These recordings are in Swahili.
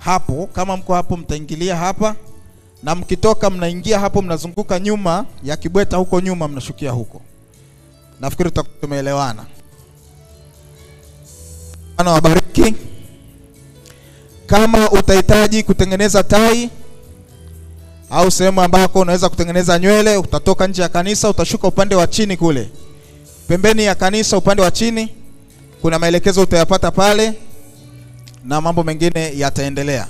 hapo. Kama mko hapo, mtaingilia hapa, na mkitoka mnaingia hapo, mnazunguka nyuma ya kibweta huko nyuma, mnashukia huko. Nafikiri tutakuwa tumeelewana. Bwana wabariki. Kama utahitaji kutengeneza tai au sehemu ambako unaweza kutengeneza nywele, utatoka nje ya kanisa, utashuka upande wa chini kule pembeni ya kanisa, upande wa chini kuna maelekezo utayapata pale, na mambo mengine yataendelea.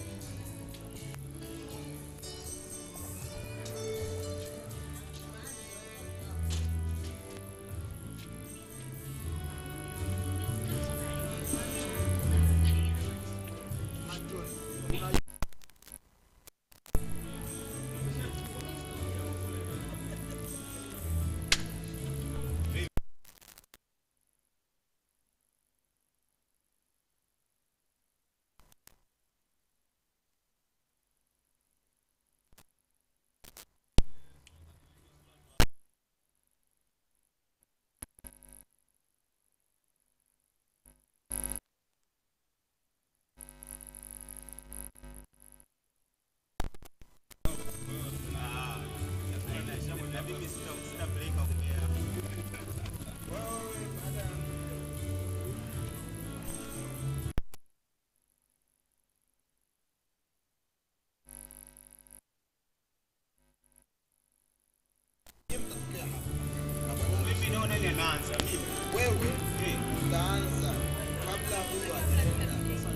Wewe utaanza kabla huyu hajaenda.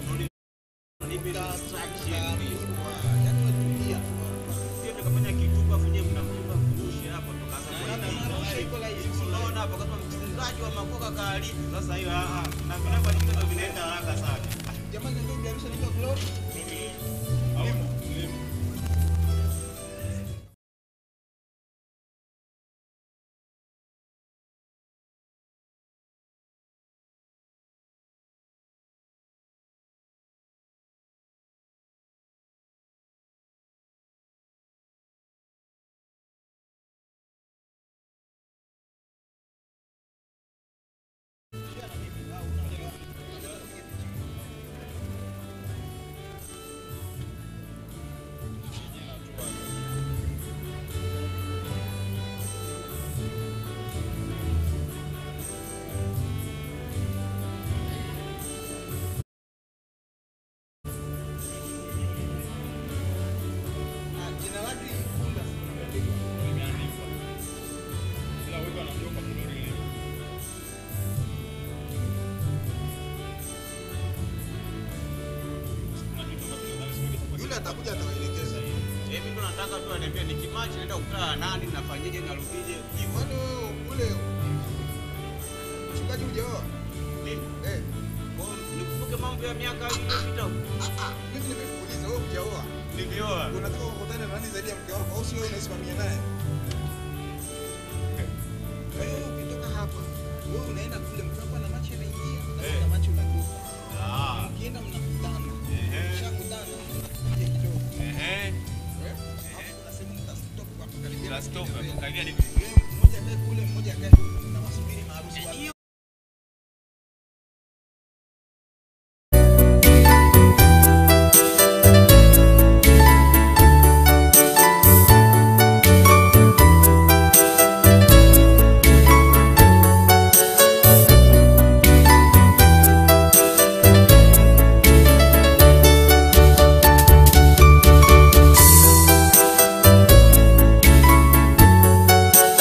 Utaanza, yaani umetulia. Jamani, ndio biashara inaitwa Glow. Ah, jina lake Ikunda. Yule atakuja atawaelekeza. nataka tu aniambie nikimachi naenda kukutana na nani nafanyeje narudije hivyo Kwani wewe ule mchungaji hujaoa? mimi Eh, Kwa hiyo nikumbuke mambo ya miaka iliyopita huko. ah, ah, mimi nimekuuliza wewe hujaoa. nilioa Unataka kukutana na nani zaidi ya mke wako au sio wewe unasimamia naye? Wewe ukitoka hapa, wewe unaenda kule mke wako na machi anaingia, na wewe na machi unatoka. Ah, Ukienda mnakutana. Ehe. Mshakutana, mnakuja kidogo. ehe Eh? Hapo kuna sehemu mtastop kwa kukaribia. Mtastop, kukaribia. kukaribia ni- Wewe mmoja akae kule, mmoja akae huku, na wasubiri maharusi wake. Thank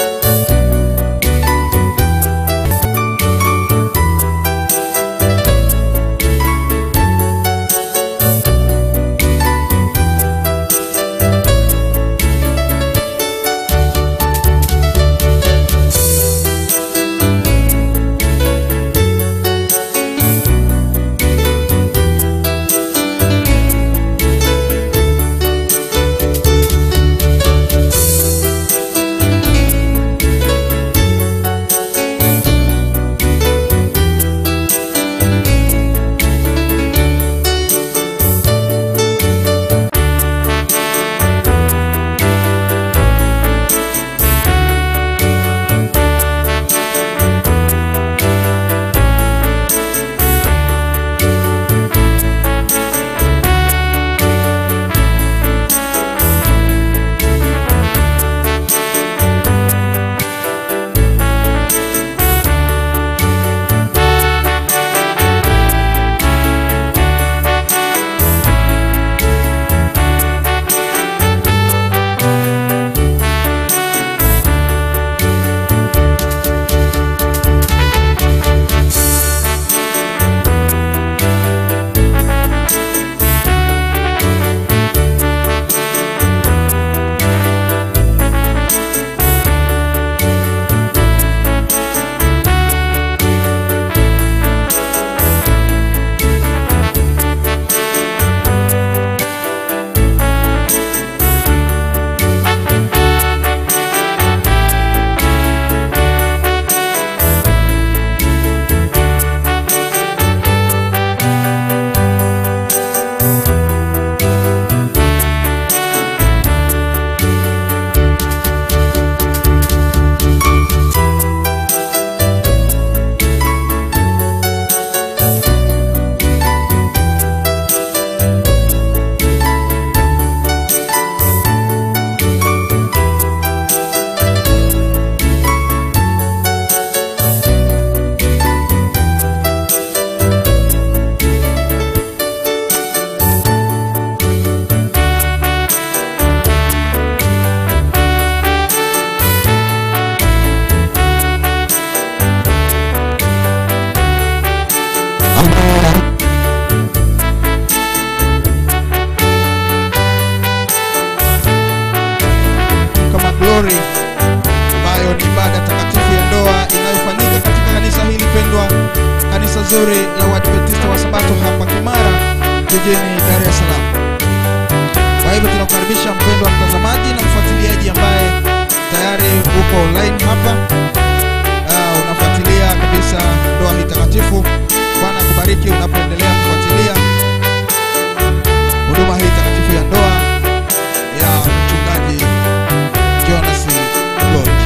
nzuri ya Waadventista wa Sabato hapa Kimara jijini Dar es Salaam. Kwa hivyo tunakukaribisha mpendwa mtazamaji na mfuatiliaji ambaye tayari uko online hapa. Uh, unafuatilia kabisa ndoa hii takatifu. Bwana akubariki unapoendelea kufuatilia huduma hii takatifu ya ndoa ya mchungaji Jonas Lodge.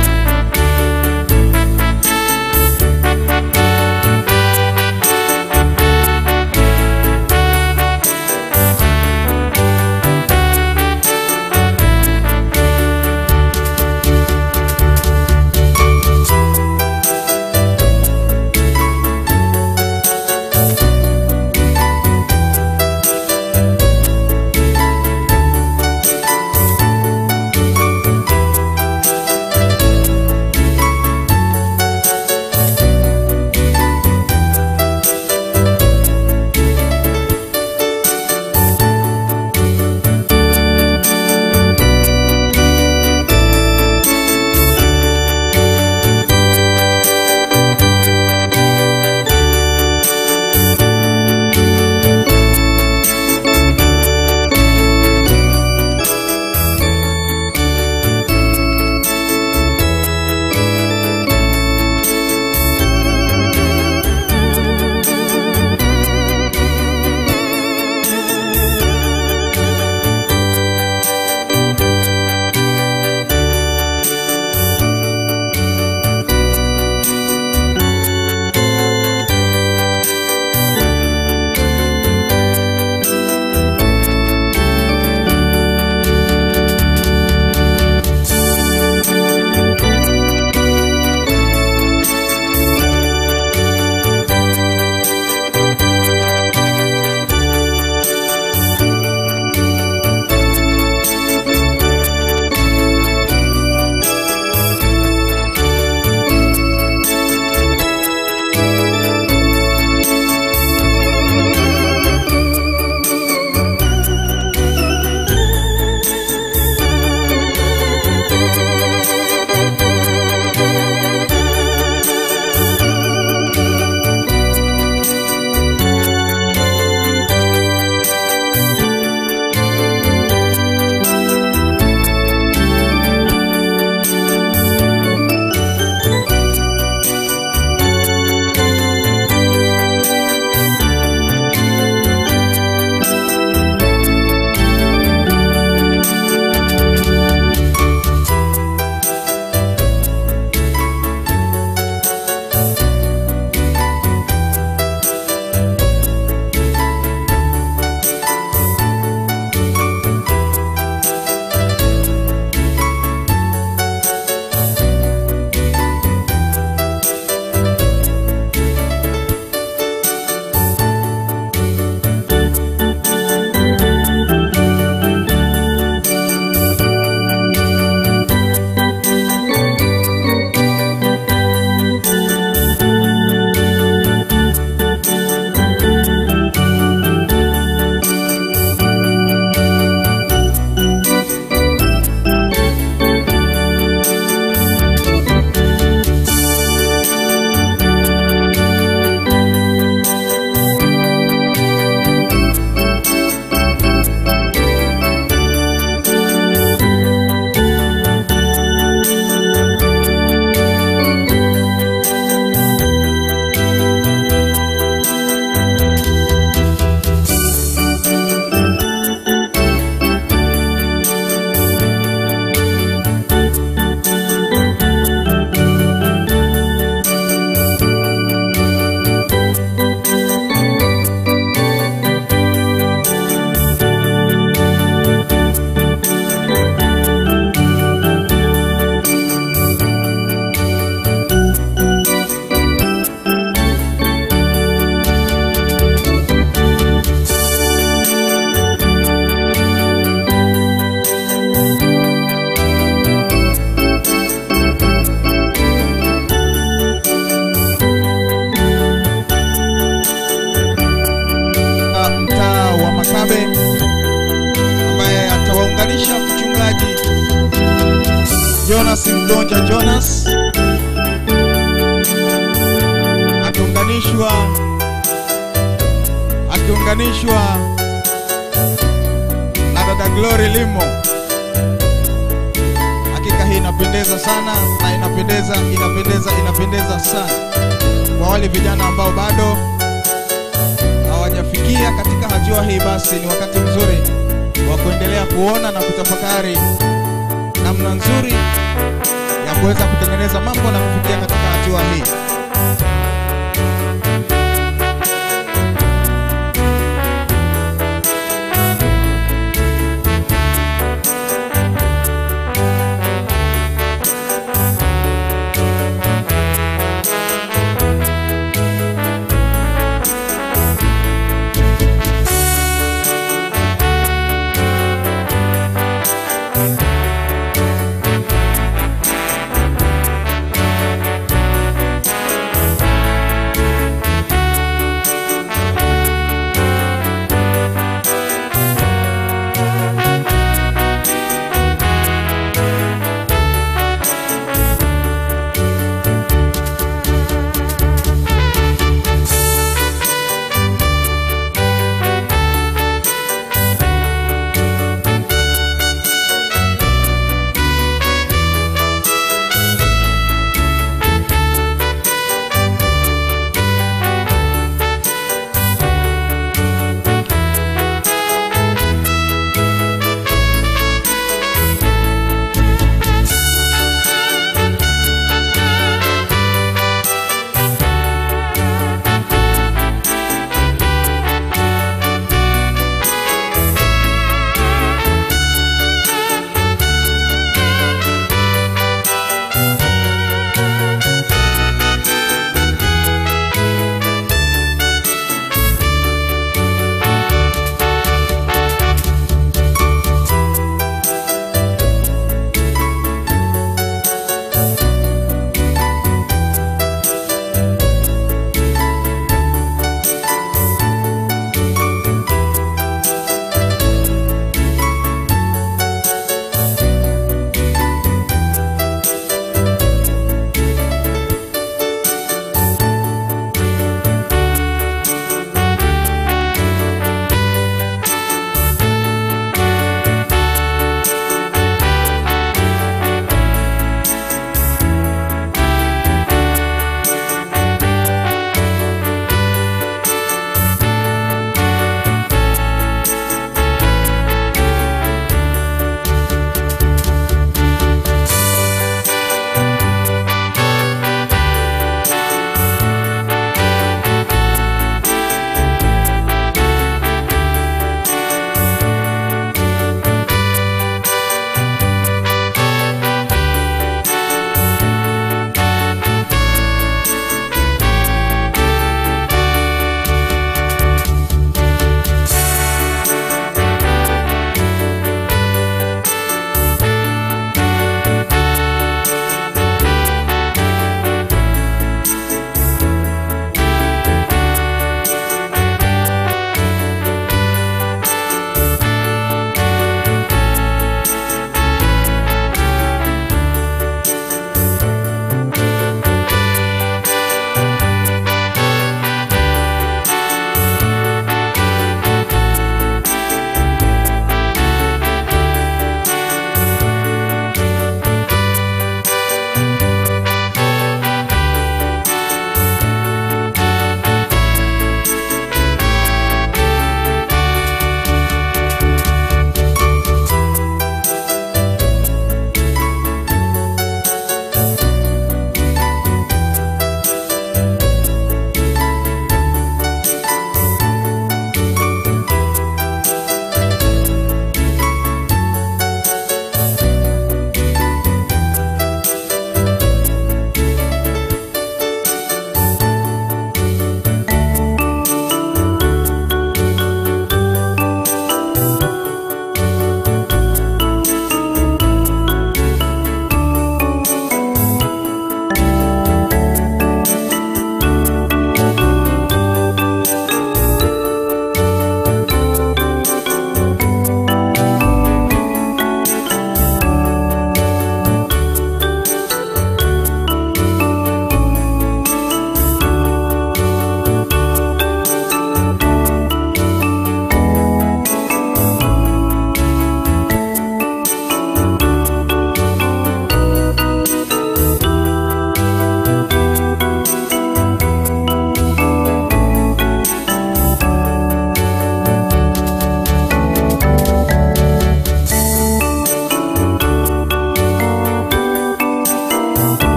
Jonas Mgonja Jonas akiunganishwa kuunganishwa na dada Glory Limo. Hakika hii inapendeza sana na inapendeza, inapendeza, inapendeza sana. Kwa wale vijana ambao bado hawajafikia katika hatua hii, basi ni wakati mzuri wa kuendelea kuona na kutafakari namna nzuri ya kuweza kutengeneza mambo na kufikia katika hatua hii.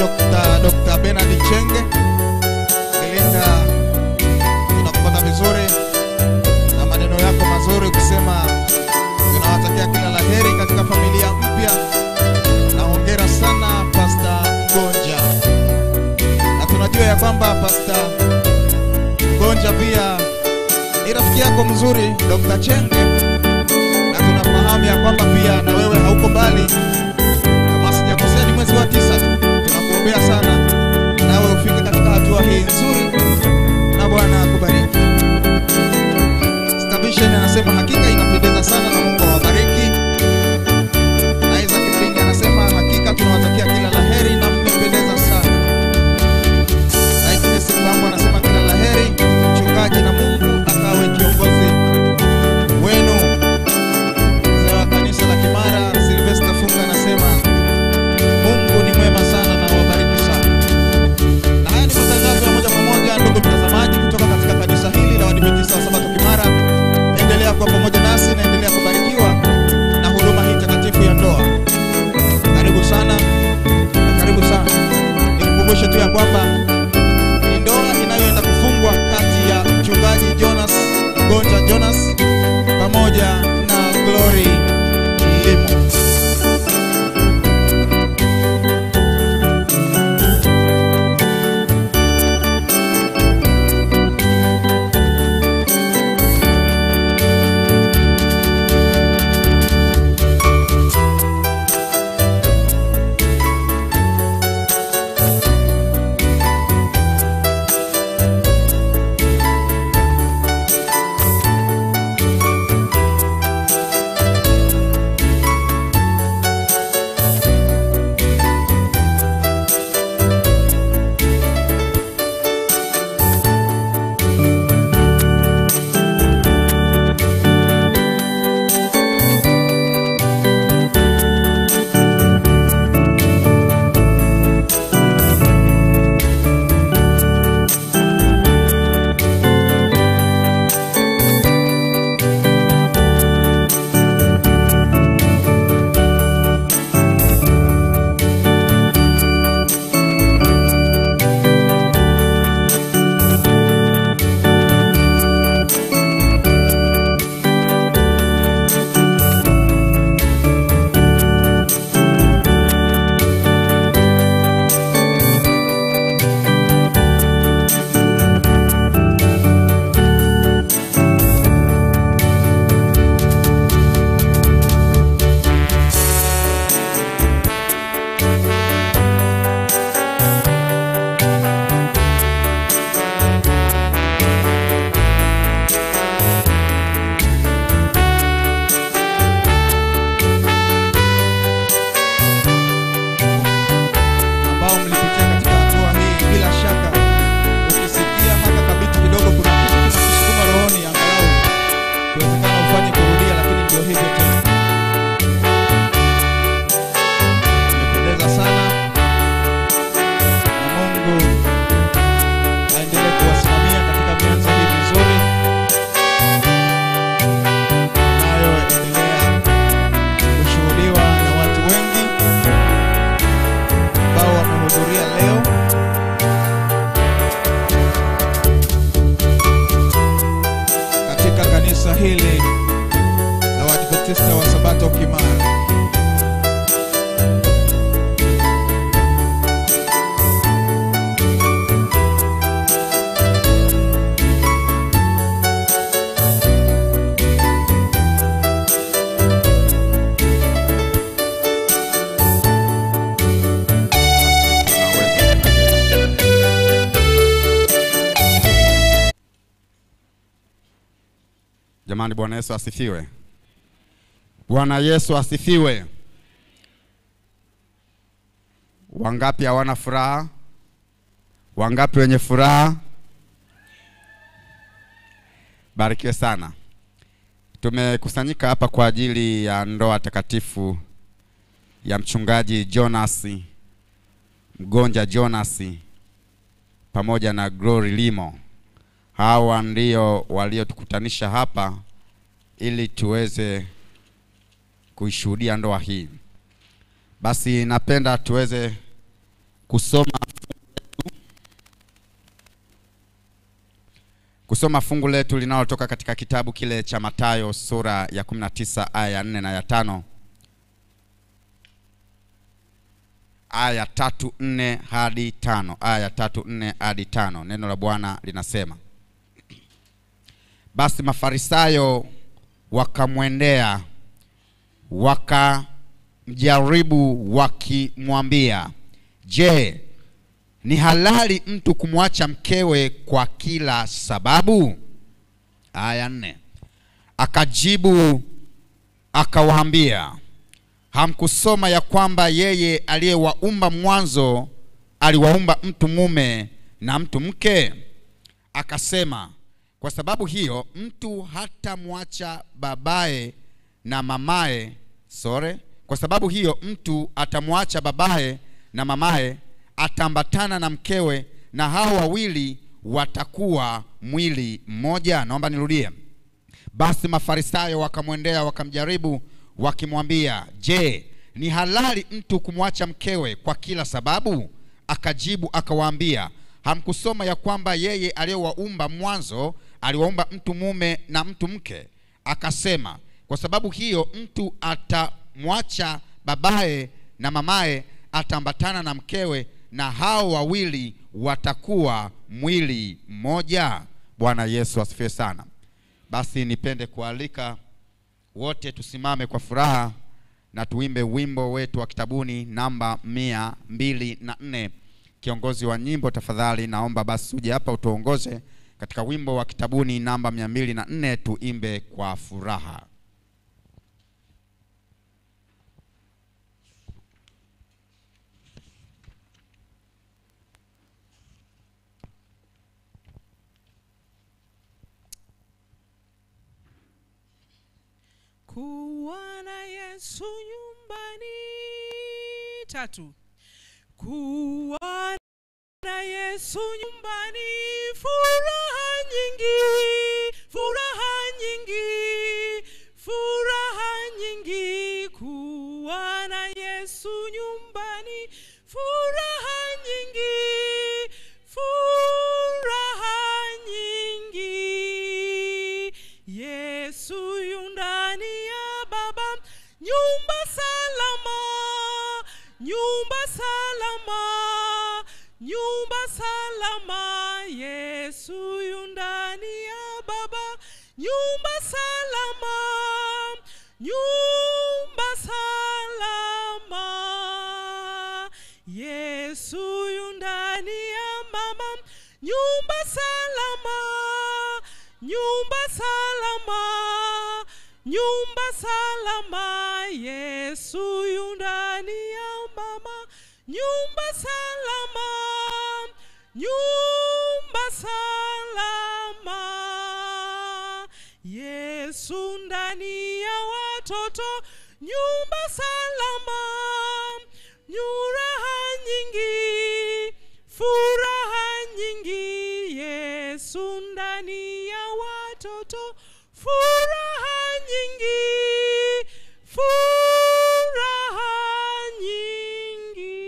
Dr. Dr. Bernard Chenge. Belinda, tunakupata vizuri na maneno yako mazuri ukisema tunawatakia kila laheri katika familia mpya, na hongera sana Pastor Gonja, na tunajua ya kwamba Pastor Gonja pia ni rafiki yako mzuri Dr. Chenge, na tunafahamu ya kwamba pia na wewe hauko mbali kama sijakosea ni mwezi wa tisa tu. Tunakuombea sana nawe ufike katika hatua hii nzuri, na Bwana akubariki. Stabishen anasema hakika inapendeza sana na Mungu awabariki. Na Isaac Mlingi anasema hakika tunawatakia kila laheri na mmependeza sana. Na Agnes Mbambo anasema kila laheri mchungaji, na Mungu akawe kiongozi wenu. Mzee wa kanisa la Kimara Sylvester Funga anasema Mungu ni mwema sana na wabariki sana. Na haya ni matangazo ya moja kwa moja, ndugu mtazamaji, kutoka katika kanisa hili la Waadventista wa Sabato Kimara. Endelea kuwa pamoja nasi na endelea kubarikiwa na huduma hii takatifu ya ndoa. Karibu sana na karibu sana. Nikukumbushe tu ya kwamba ni ndoa inayoenda kufungwa kati ya mchungaji Jonas Gonja Jonas pamoja na Glory Limo. ambao mlipitia katika hatua hii, bila shaka ukisikia hata kabiti kidogo, kuna kitu kinakusukuma rohoni, angalau ikiwezekana ufanye kurudia, lakini ndio hivyo tena. Imependeza sana, na Mungu aendelee kuwasimamia katika mianzo hii mizuri inayoendelea kushuhudiwa na watu wengi ambao wamehudhuria leo. katika kanisa hili la Waadventista wa Sabato Kimara. Jamani, Bwana Yesu asifiwe. Bwana Yesu asifiwe. Wangapi hawana furaha? Wangapi wenye furaha? Barikiwe sana. Tumekusanyika hapa kwa ajili ya ndoa takatifu ya mchungaji Jonas Mgonja Jonas pamoja na Glory Limo. Hawa ndio waliotukutanisha hapa ili tuweze kuishuhudia ndoa hii. Basi napenda tuweze kusoma kusoma fungu letu linalotoka katika kitabu kile cha Mathayo sura ya 19 aya ya 4 na ya tano aya tatu nne hadi tano aya tatu nne hadi tano neno la bwana linasema basi mafarisayo wakamwendea wakamjaribu wakimwambia je ni halali mtu kumwacha mkewe kwa kila sababu aya nne akajibu akawaambia hamkusoma ya kwamba yeye aliyewaumba mwanzo aliwaumba mtu mume na mtu mke akasema kwa sababu hiyo mtu hatamwacha babaye na mamaye sore kwa sababu hiyo mtu atamwacha babaye na mamaye ataambatana na mkewe na hao wawili watakuwa mwili mmoja naomba nirudie basi mafarisayo wakamwendea wakamjaribu wakimwambia je ni halali mtu kumwacha mkewe kwa kila sababu akajibu akawaambia hamkusoma ya kwamba yeye aliyewaumba mwanzo aliwaumba mtu mume na mtu mke akasema kwa sababu hiyo mtu atamwacha babaye na mamaye ataambatana na mkewe na hao wawili watakuwa mwili mmoja bwana yesu asifiwe sana basi nipende kualika wote tusimame kwa furaha na tuimbe wimbo wetu wa kitabuni namba mia mbili na nne kiongozi wa nyimbo tafadhali naomba basi uje hapa utuongoze katika wimbo wa kitabuni namba mia mbili na nne tuimbe kwa furaha kuwa na yesu nyumbani tatu kuwa na yesu nyumbani furaha nyingi furaha nyingi furaha nyingi kuwa na yesu nyumbani furaha nyingi furaha nyingi yesu yu ndani ya baba nyumba salama nyumba salama nyumba salama yesu yu ndani ya baba nyumba salama nyumba salama yesu yu ndani ya mama nyumba salama nyumba salama nyumba salama yesu yu ndani ya mama nyumba salama nyumba salama yesu ndani ya watoto nyumba salama nyuraha nyingi furaha nyingi yesu ndani ya watoto furaha nyingi furaha nyingi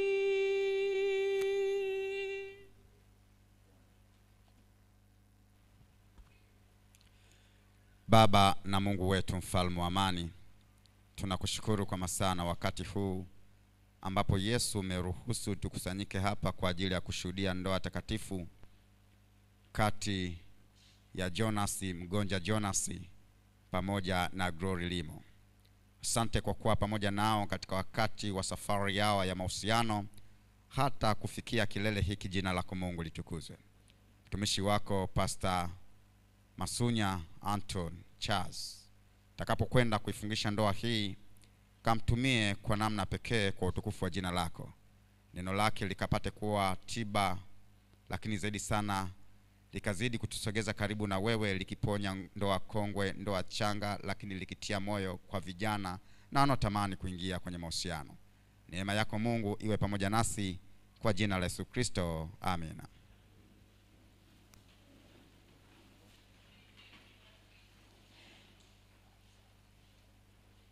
baba na mungu wetu mfalme wa amani tunakushukuru kwa masaa na wakati huu ambapo yesu umeruhusu tukusanyike hapa kwa ajili ya kushuhudia ndoa takatifu kati ya jonasi mgonja jonasi pamoja na glory limo asante kwa kuwa pamoja nao katika wakati wa safari yao ya mahusiano hata kufikia kilele hiki jina lako mungu litukuzwe mtumishi wako pasta masunya anton charles takapokwenda kuifungisha ndoa hii kamtumie kwa namna pekee kwa utukufu wa jina lako neno lake likapate kuwa tiba lakini zaidi sana likazidi kutusogeza karibu na wewe likiponya ndoa kongwe ndoa changa lakini likitia moyo kwa vijana na wanaotamani kuingia kwenye mahusiano neema yako mungu iwe pamoja nasi kwa jina la yesu kristo amina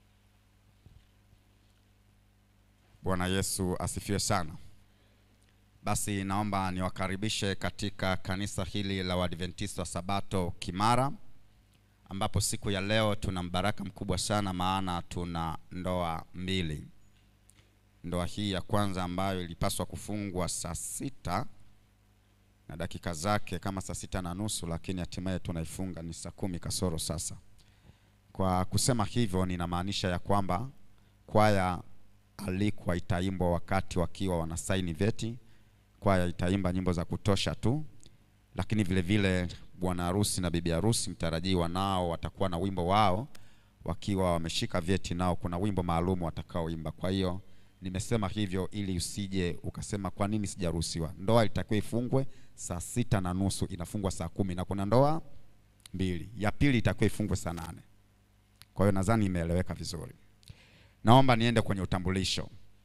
bwana yesu asifiwe sana Basi naomba niwakaribishe katika kanisa hili la Waadventista wa Sabato Kimara, ambapo siku ya leo tuna mbaraka mkubwa sana, maana tuna ndoa mbili. Ndoa hii ya kwanza ambayo ilipaswa kufungwa saa sita na dakika zake kama saa sita na nusu, lakini hatimaye tunaifunga ni saa kumi kasoro sasa. Kwa kusema hivyo, ninamaanisha ya kwamba kwaya alikuwa itaimbwa wakati wakiwa wanasaini vyeti. Kwaya itaimba nyimbo za kutosha tu, lakini vile vile bwana harusi na bibi harusi mtarajiwa nao watakuwa na wimbo wao wakiwa wameshika vyeti, nao kuna wimbo maalum watakaoimba. Kwa hiyo nimesema hivyo ili usije ukasema kwa nini sijaruhusiwa. Ndoa ilitakiwa ifungwe saa sita na nusu, inafungwa saa kumi na kuna ndoa mbili. Ya pili itakiwa ifungwe saa nane. Kwa hiyo nadhani imeeleweka vizuri. Naomba niende kwenye utambulisho.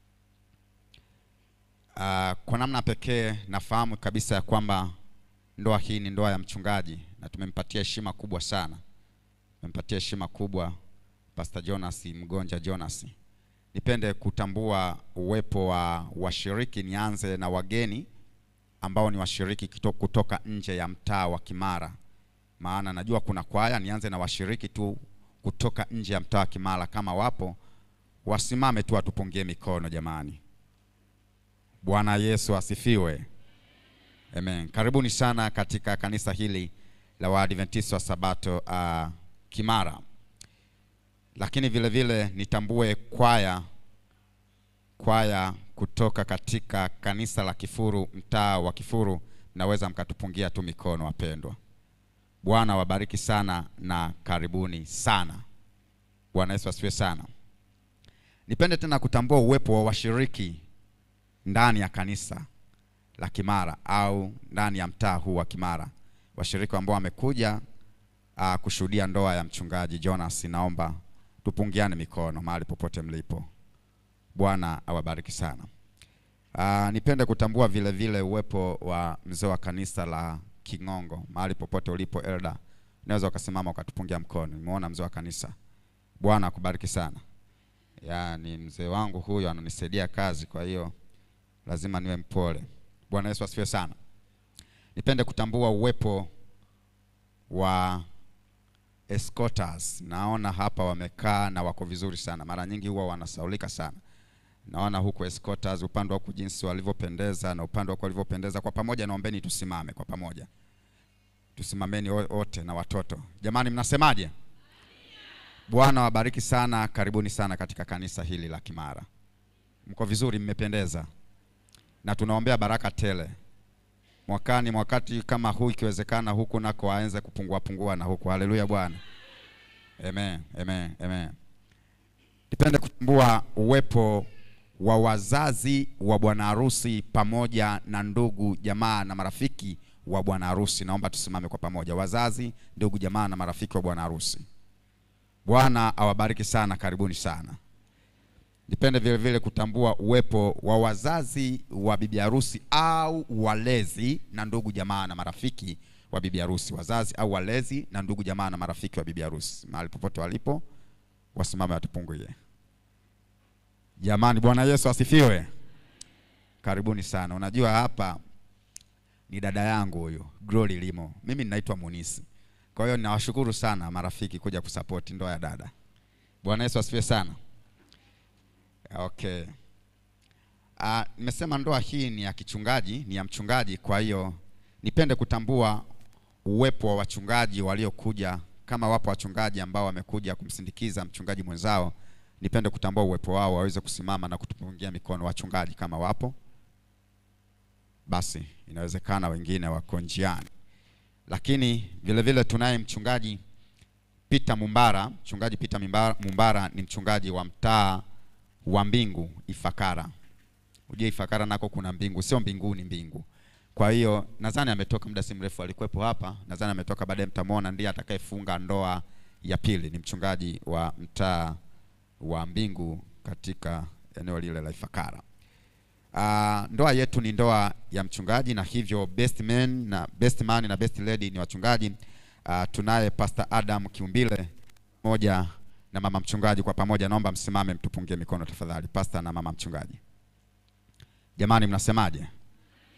Uh, kwa namna pekee nafahamu kabisa ya kwamba ndoa hii ni ndoa ya mchungaji na tumempatia heshima kubwa sana, tumempatia heshima kubwa Pastor Jonas Mgonja Jonas. Nipende kutambua uwepo wa washiriki. Nianze na wageni ambao ni washiriki kito- kutoka nje ya mtaa wa Kimara, maana najua kuna kwaya. Nianze na washiriki tu kutoka nje ya mtaa wa Kimara, kama wapo wasimame tu watupungie mikono jamani. Bwana Yesu asifiwe. Amen. Karibuni sana katika kanisa hili la Waadventista wa Sabato uh, Kimara. Lakini vile vile nitambue kwaya kwaya kutoka katika kanisa la Kifuru, mtaa wa Kifuru, naweza mkatupungia tu mikono wapendwa. Bwana wabariki sana na karibuni sana. Bwana Yesu asifiwe sana. Nipende tena kutambua uwepo wa washiriki ndani ya kanisa la Kimara au ndani ya mtaa huu wa Kimara, washiriki ambao wamekuja uh, kushuhudia ndoa ya mchungaji Jonas. Naomba tupungiane mikono mahali popote mlipo. Bwana awabariki sana. Uh, nipende kutambua vile vile uwepo wa mzee wa kanisa la King'ongo mahali popote ulipo, elda, unaweza ukasimama ukatupungia mkono. Nimeona mzee wa kanisa. Bwana akubariki sana. Ya, ni mzee wangu huyo ananisaidia kazi, kwa hiyo lazima niwe mpole. Bwana Yesu asifiwe sana. Nipende kutambua uwepo wa escorters. Naona hapa wamekaa na wako vizuri sana. Mara nyingi huwa wanasaulika sana. Naona huku escorters upande wako jinsi walivyopendeza na upande wako walivyopendeza. Kwa pamoja naombeni tusimame kwa pamoja. Tusimameni wo- wote na watoto. Jamani mnasemaje? Bwana wabariki sana, karibuni sana katika kanisa hili la Kimara. Mko vizuri, mmependeza, na tunaombea baraka tele mwakani, wakati kama huu, ikiwezekana huku nako waanze kupungua pungua na huku. Haleluya Bwana, amen, amen, amen. Nipende kutambua uwepo wa wazazi wa bwana harusi pamoja na ndugu jamaa na marafiki wa bwana harusi. Naomba tusimame kwa pamoja, wazazi, ndugu jamaa na marafiki wa bwana harusi. Bwana awabariki sana, karibuni sana. Nipende vile vile kutambua uwepo wa wazazi wa bibi harusi au walezi na ndugu jamaa na marafiki wa bibi harusi, wazazi au walezi na ndugu jamaa na marafiki wa bibi harusi, mahali popote walipo, wasimame watupunguie. Jamani, Bwana Yesu asifiwe. Karibuni sana. Unajua hapa ni dada yangu huyu Glory Limo, mimi ninaitwa Munisi. Kwa hiyo ninawashukuru sana marafiki kuja kusapoti ndoa ya dada. Bwana Yesu asifiwe sana. Okay. Ah, nimesema ndoa hii ni ya kichungaji, ni ya mchungaji, kwa hiyo nipende kutambua uwepo wa wachungaji waliokuja, kama wapo wachungaji ambao wamekuja kumsindikiza mchungaji mwenzao, nipende kutambua uwepo wao, waweze kusimama na kutupungia mikono wachungaji kama wapo. Basi inawezekana wengine wako njiani lakini vile vile tunaye mchungaji Peter Mumbara. Mchungaji Peter Mumbara, Mumbara ni mchungaji wa mtaa wa Mbingu Ifakara. Ujue Ifakara nako kuna mbingu, sio mbinguni, mbingu. Kwa hiyo nadhani ametoka muda si mrefu, alikuwepo hapa, nadhani ametoka, baadaye mtamwona, ndiye atakayefunga ndoa ya pili. Ni mchungaji wa mtaa wa Mbingu katika eneo lile la Ifakara. Uh, ndoa yetu ni ndoa ya mchungaji na hivyo best man na best man na best lady ni wachungaji. Uh, tunaye Pastor Adam Kiumbile moja na mama mchungaji kwa pamoja, naomba msimame mtupungie mikono tafadhali, pastor na mama mchungaji. Jamani, mnasemaje?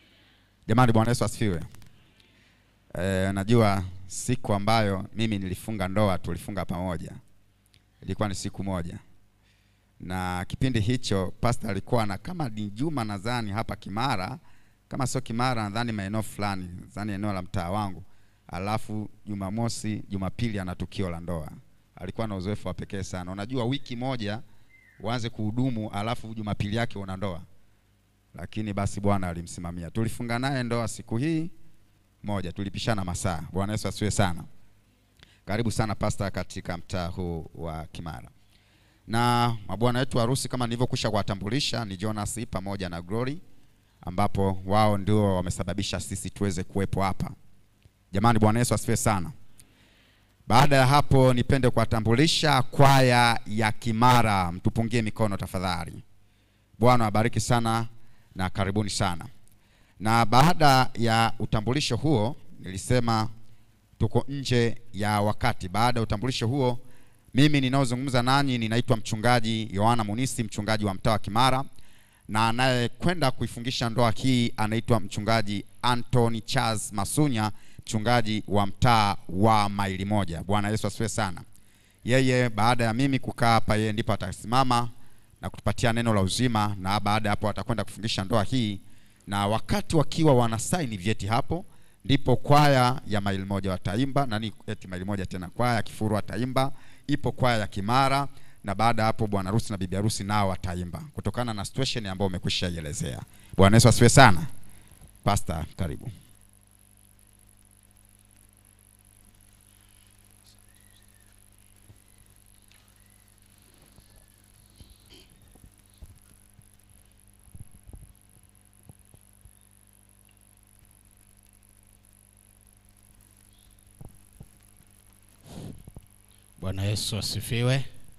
Jamani, Bwana Yesu asifiwe. E, najua siku ambayo mimi nilifunga ndoa tulifunga pamoja, ilikuwa ni siku moja, na kipindi hicho pastor alikuwa na kama ni Juma nadhani hapa Kimara, kama sio Kimara nadhani maeneo fulani, nadhani eneo la mtaa wangu. Alafu Jumamosi, Jumapili ana tukio la ndoa. Alikuwa na uzoefu wa pekee sana. Unajua wiki moja uanze kuhudumu, alafu Jumapili yake una ndoa lakini basi Bwana alimsimamia. Tulifunga naye ndoa siku hii moja, tulipishana masaa. Bwana Yesu asiwe sana. Karibu sana pasta katika mtaa huu wa Kimara. Na mabwana wetu harusi kama nilivyokwisha kuwatambulisha ni Jonas pamoja na Glory, ambapo wao ndio wamesababisha sisi tuweze kuwepo hapa. Jamani, Bwana Yesu asifiwe sana. Baada ya hapo, nipende kuwatambulisha kwaya ya Kimara. Mtupungie mikono tafadhali. Bwana awabariki sana na karibuni sana. Na baada ya utambulisho huo, nilisema tuko nje ya wakati. Baada ya utambulisho huo, mimi ninaozungumza nanyi ninaitwa mchungaji Yohana Munisi, mchungaji wa mtaa wa Kimara, na anayekwenda kuifungisha ndoa hii anaitwa mchungaji Anthony Charles Masunya, mchungaji wa mtaa wa Maili Moja. Bwana Yesu asifiwe sana. Yeye baada ya mimi kukaa hapa, yeye ndipo atasimama na kutupatia neno la uzima, na baada ya hapo atakwenda kufungisha ndoa hii, na wakati wakiwa wanasaini vyeti hapo, ndipo kwaya ya Maili Moja wataimba nani, eti Maili Moja tena, kwaya ya Kifuru wataimba, ipo kwaya ya Kimara, na baada ya hapo bwana harusi na bibi harusi nao wataimba kutokana na situation ambayo umekwisha ielezea. Bwana Yesu asifiwe sana. Pastor, karibu. Bwana Yesu asifiwe.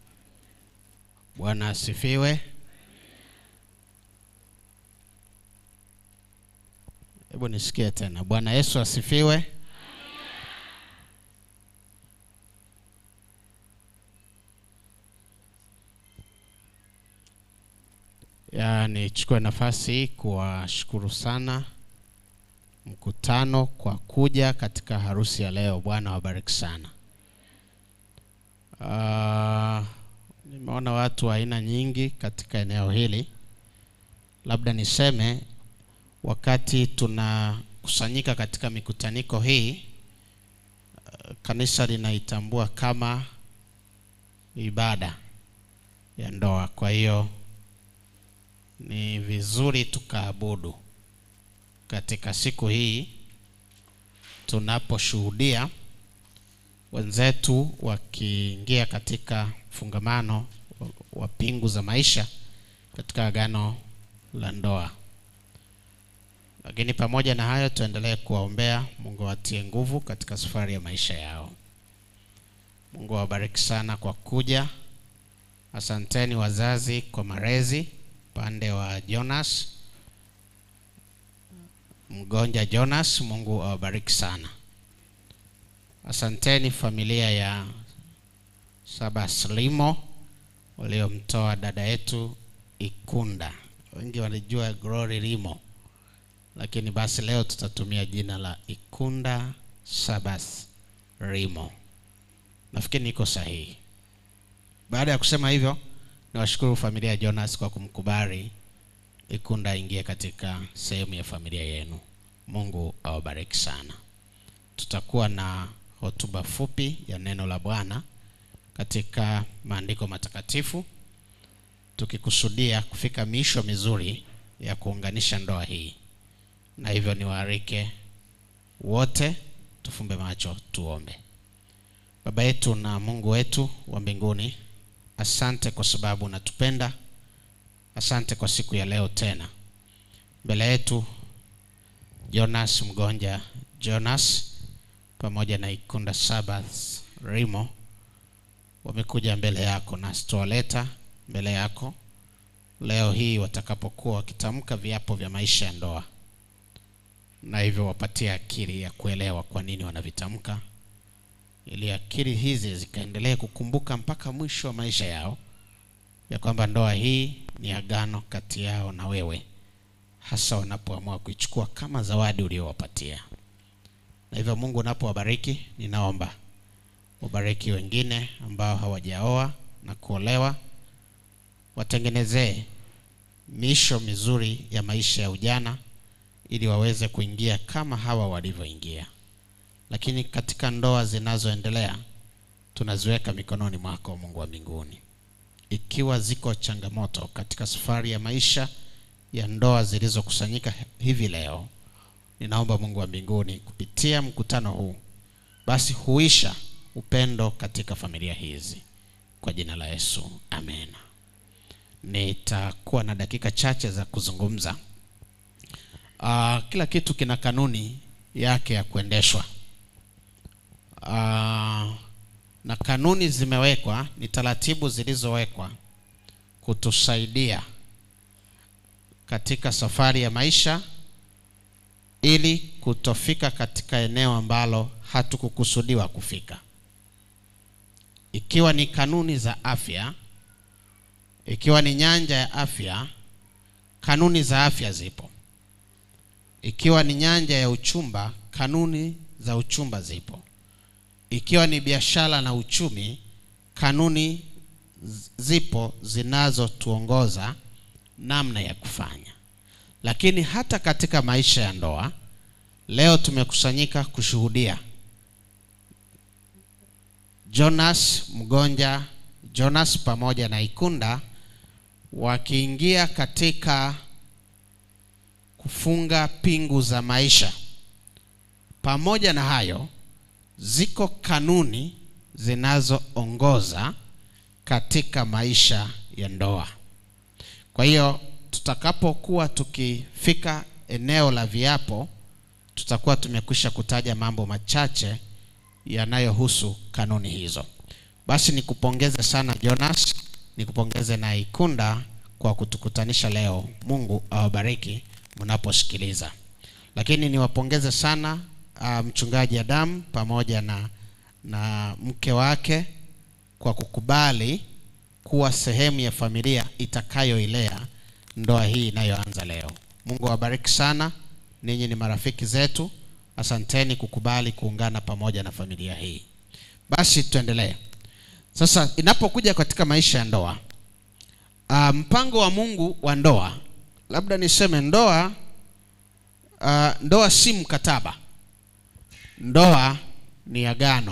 Bwana asifiwe. Hebu nisikie tena. Bwana Yesu asifiwe. Ya, nichukue nafasi hii kuwashukuru sana mkutano kwa kuja katika harusi ya leo. Bwana wabariki sana. Ah, nimeona watu wa aina nyingi katika eneo hili. Labda niseme wakati tunakusanyika katika mikutaniko hii, ah, kanisa linaitambua kama ibada ya ndoa. Kwa hiyo ni vizuri tukaabudu katika siku hii tunaposhuhudia wenzetu wakiingia katika mfungamano wa- wa pingu za maisha katika agano la ndoa. Lakini pamoja na hayo, tuendelee kuwaombea Mungu awatie nguvu katika safari ya maisha yao. Mungu awabariki sana kwa kuja. Asanteni wazazi kwa malezi upande wa Jonas mgonja Jonas, Mungu awabariki sana. Asanteni familia ya Sabas Limo waliomtoa dada yetu Ikunda. Wengi walijua Glory Limo, lakini basi leo tutatumia jina la Ikunda Sabas Limo. Nafikiri niko sahihi. Baada ya kusema hivyo, niwashukuru familia ya Jonas kwa kumkubali Ikunda aingie katika sehemu ya familia yenu. Mungu awabariki sana. Tutakuwa na hotuba fupi ya neno la Bwana katika maandiko matakatifu tukikusudia kufika miisho mizuri ya kuunganisha ndoa hii, na hivyo niwaalike wote tufumbe macho tuombe. Baba yetu na Mungu wetu wa mbinguni, asante kwa sababu unatupenda. Asante kwa siku ya leo tena. Mbele yetu Jonas Mgonja Jonas pamoja na Ikunda Sabbath Rimo wamekuja mbele yako, nasi tuwaleta mbele yako leo hii watakapokuwa wakitamka viapo vya maisha ya ndoa, na hivyo wapatie akili ya kuelewa kwa nini wanavitamka, ili akili hizi zikaendelee kukumbuka mpaka mwisho wa maisha yao ya kwamba ndoa hii ni agano kati yao na wewe, hasa wanapoamua kuichukua kama zawadi uliowapatia. Na hivyo Mungu unapowabariki, ninaomba wabariki wengine ambao hawajaoa na kuolewa, watengenezee miisho mizuri ya maisha ya ujana ili waweze kuingia kama hawa walivyoingia. Lakini katika ndoa zinazoendelea tunaziweka mikononi mwako Mungu wa mbinguni. Ikiwa ziko changamoto katika safari ya maisha ya ndoa zilizokusanyika hivi leo, ninaomba Mungu wa mbinguni kupitia mkutano huu basi huisha upendo katika familia hizi kwa jina la Yesu, amen. Nitakuwa na dakika chache za kuzungumza. Uh, kila kitu kina kanuni yake ya kuendeshwa. Uh, na kanuni zimewekwa, ni taratibu zilizowekwa kutusaidia katika safari ya maisha ili kutofika katika eneo ambalo hatukukusudiwa kufika. Ikiwa ni kanuni za afya, ikiwa ni nyanja ya afya, kanuni za afya zipo. Ikiwa ni nyanja ya uchumba, kanuni za uchumba zipo. Ikiwa ni biashara na uchumi, kanuni z- zipo zinazotuongoza namna ya kufanya. Lakini hata katika maisha ya ndoa, leo tumekusanyika kushuhudia Jonas Mgonja, Jonas pamoja na Ikunda wakiingia katika kufunga pingu za maisha. Pamoja na hayo, ziko kanuni zinazoongoza katika maisha ya ndoa. Kwa hiyo tutakapokuwa tukifika eneo la viapo, tutakuwa tumekwisha kutaja mambo machache yanayohusu kanuni hizo. Basi nikupongeze sana Jonas, nikupongeze na Ikunda kwa kutukutanisha leo. Mungu awabariki mnaposikiliza. Lakini niwapongeze sana uh, mchungaji Adamu pamoja na na mke wake kwa kukubali kuwa sehemu ya familia itakayoilea ndoa hii inayoanza leo. Mungu awabariki sana. Ninyi ni marafiki zetu. Asanteni kukubali kuungana pamoja na familia hii. Basi tuendelee. Sasa inapokuja katika maisha ya ndoa, uh, mpango wa Mungu wa ndoa, labda niseme ndoa uh, ndoa si mkataba. Ndoa ni agano.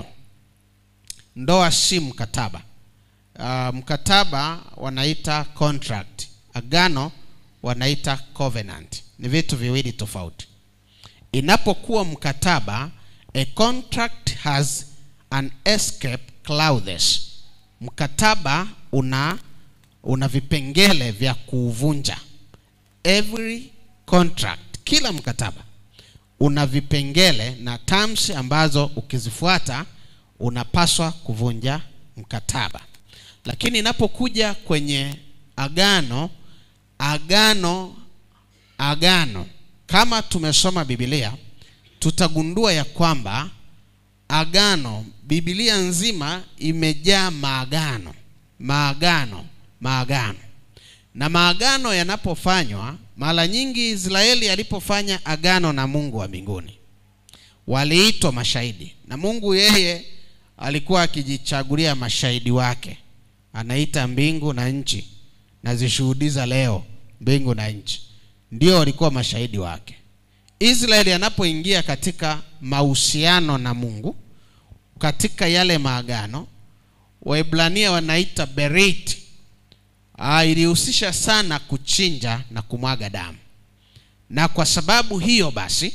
Ndoa si mkataba. Uh, mkataba wanaita contract, agano wanaita covenant. Ni vitu viwili tofauti. Inapokuwa mkataba, a contract has an escape clauses. Mkataba una una vipengele vya kuuvunja. Every contract, kila mkataba una vipengele na terms ambazo ukizifuata unapaswa kuvunja mkataba. Lakini inapokuja kwenye agano, agano agano kama tumesoma Biblia tutagundua ya kwamba agano, Biblia nzima imejaa maagano, maagano, maagano. Na maagano yanapofanywa, mara nyingi Israeli alipofanya agano na Mungu wa mbinguni, waliitwa mashahidi, na Mungu yeye alikuwa akijichagulia mashahidi wake, anaita mbingu na nchi, nazishuhudiza leo mbingu na nchi ndio walikuwa mashahidi wake. Israeli anapoingia katika mahusiano na Mungu, katika yale maagano, Waebrania wanaita berit, ah, ilihusisha sana kuchinja na kumwaga damu, na kwa sababu hiyo basi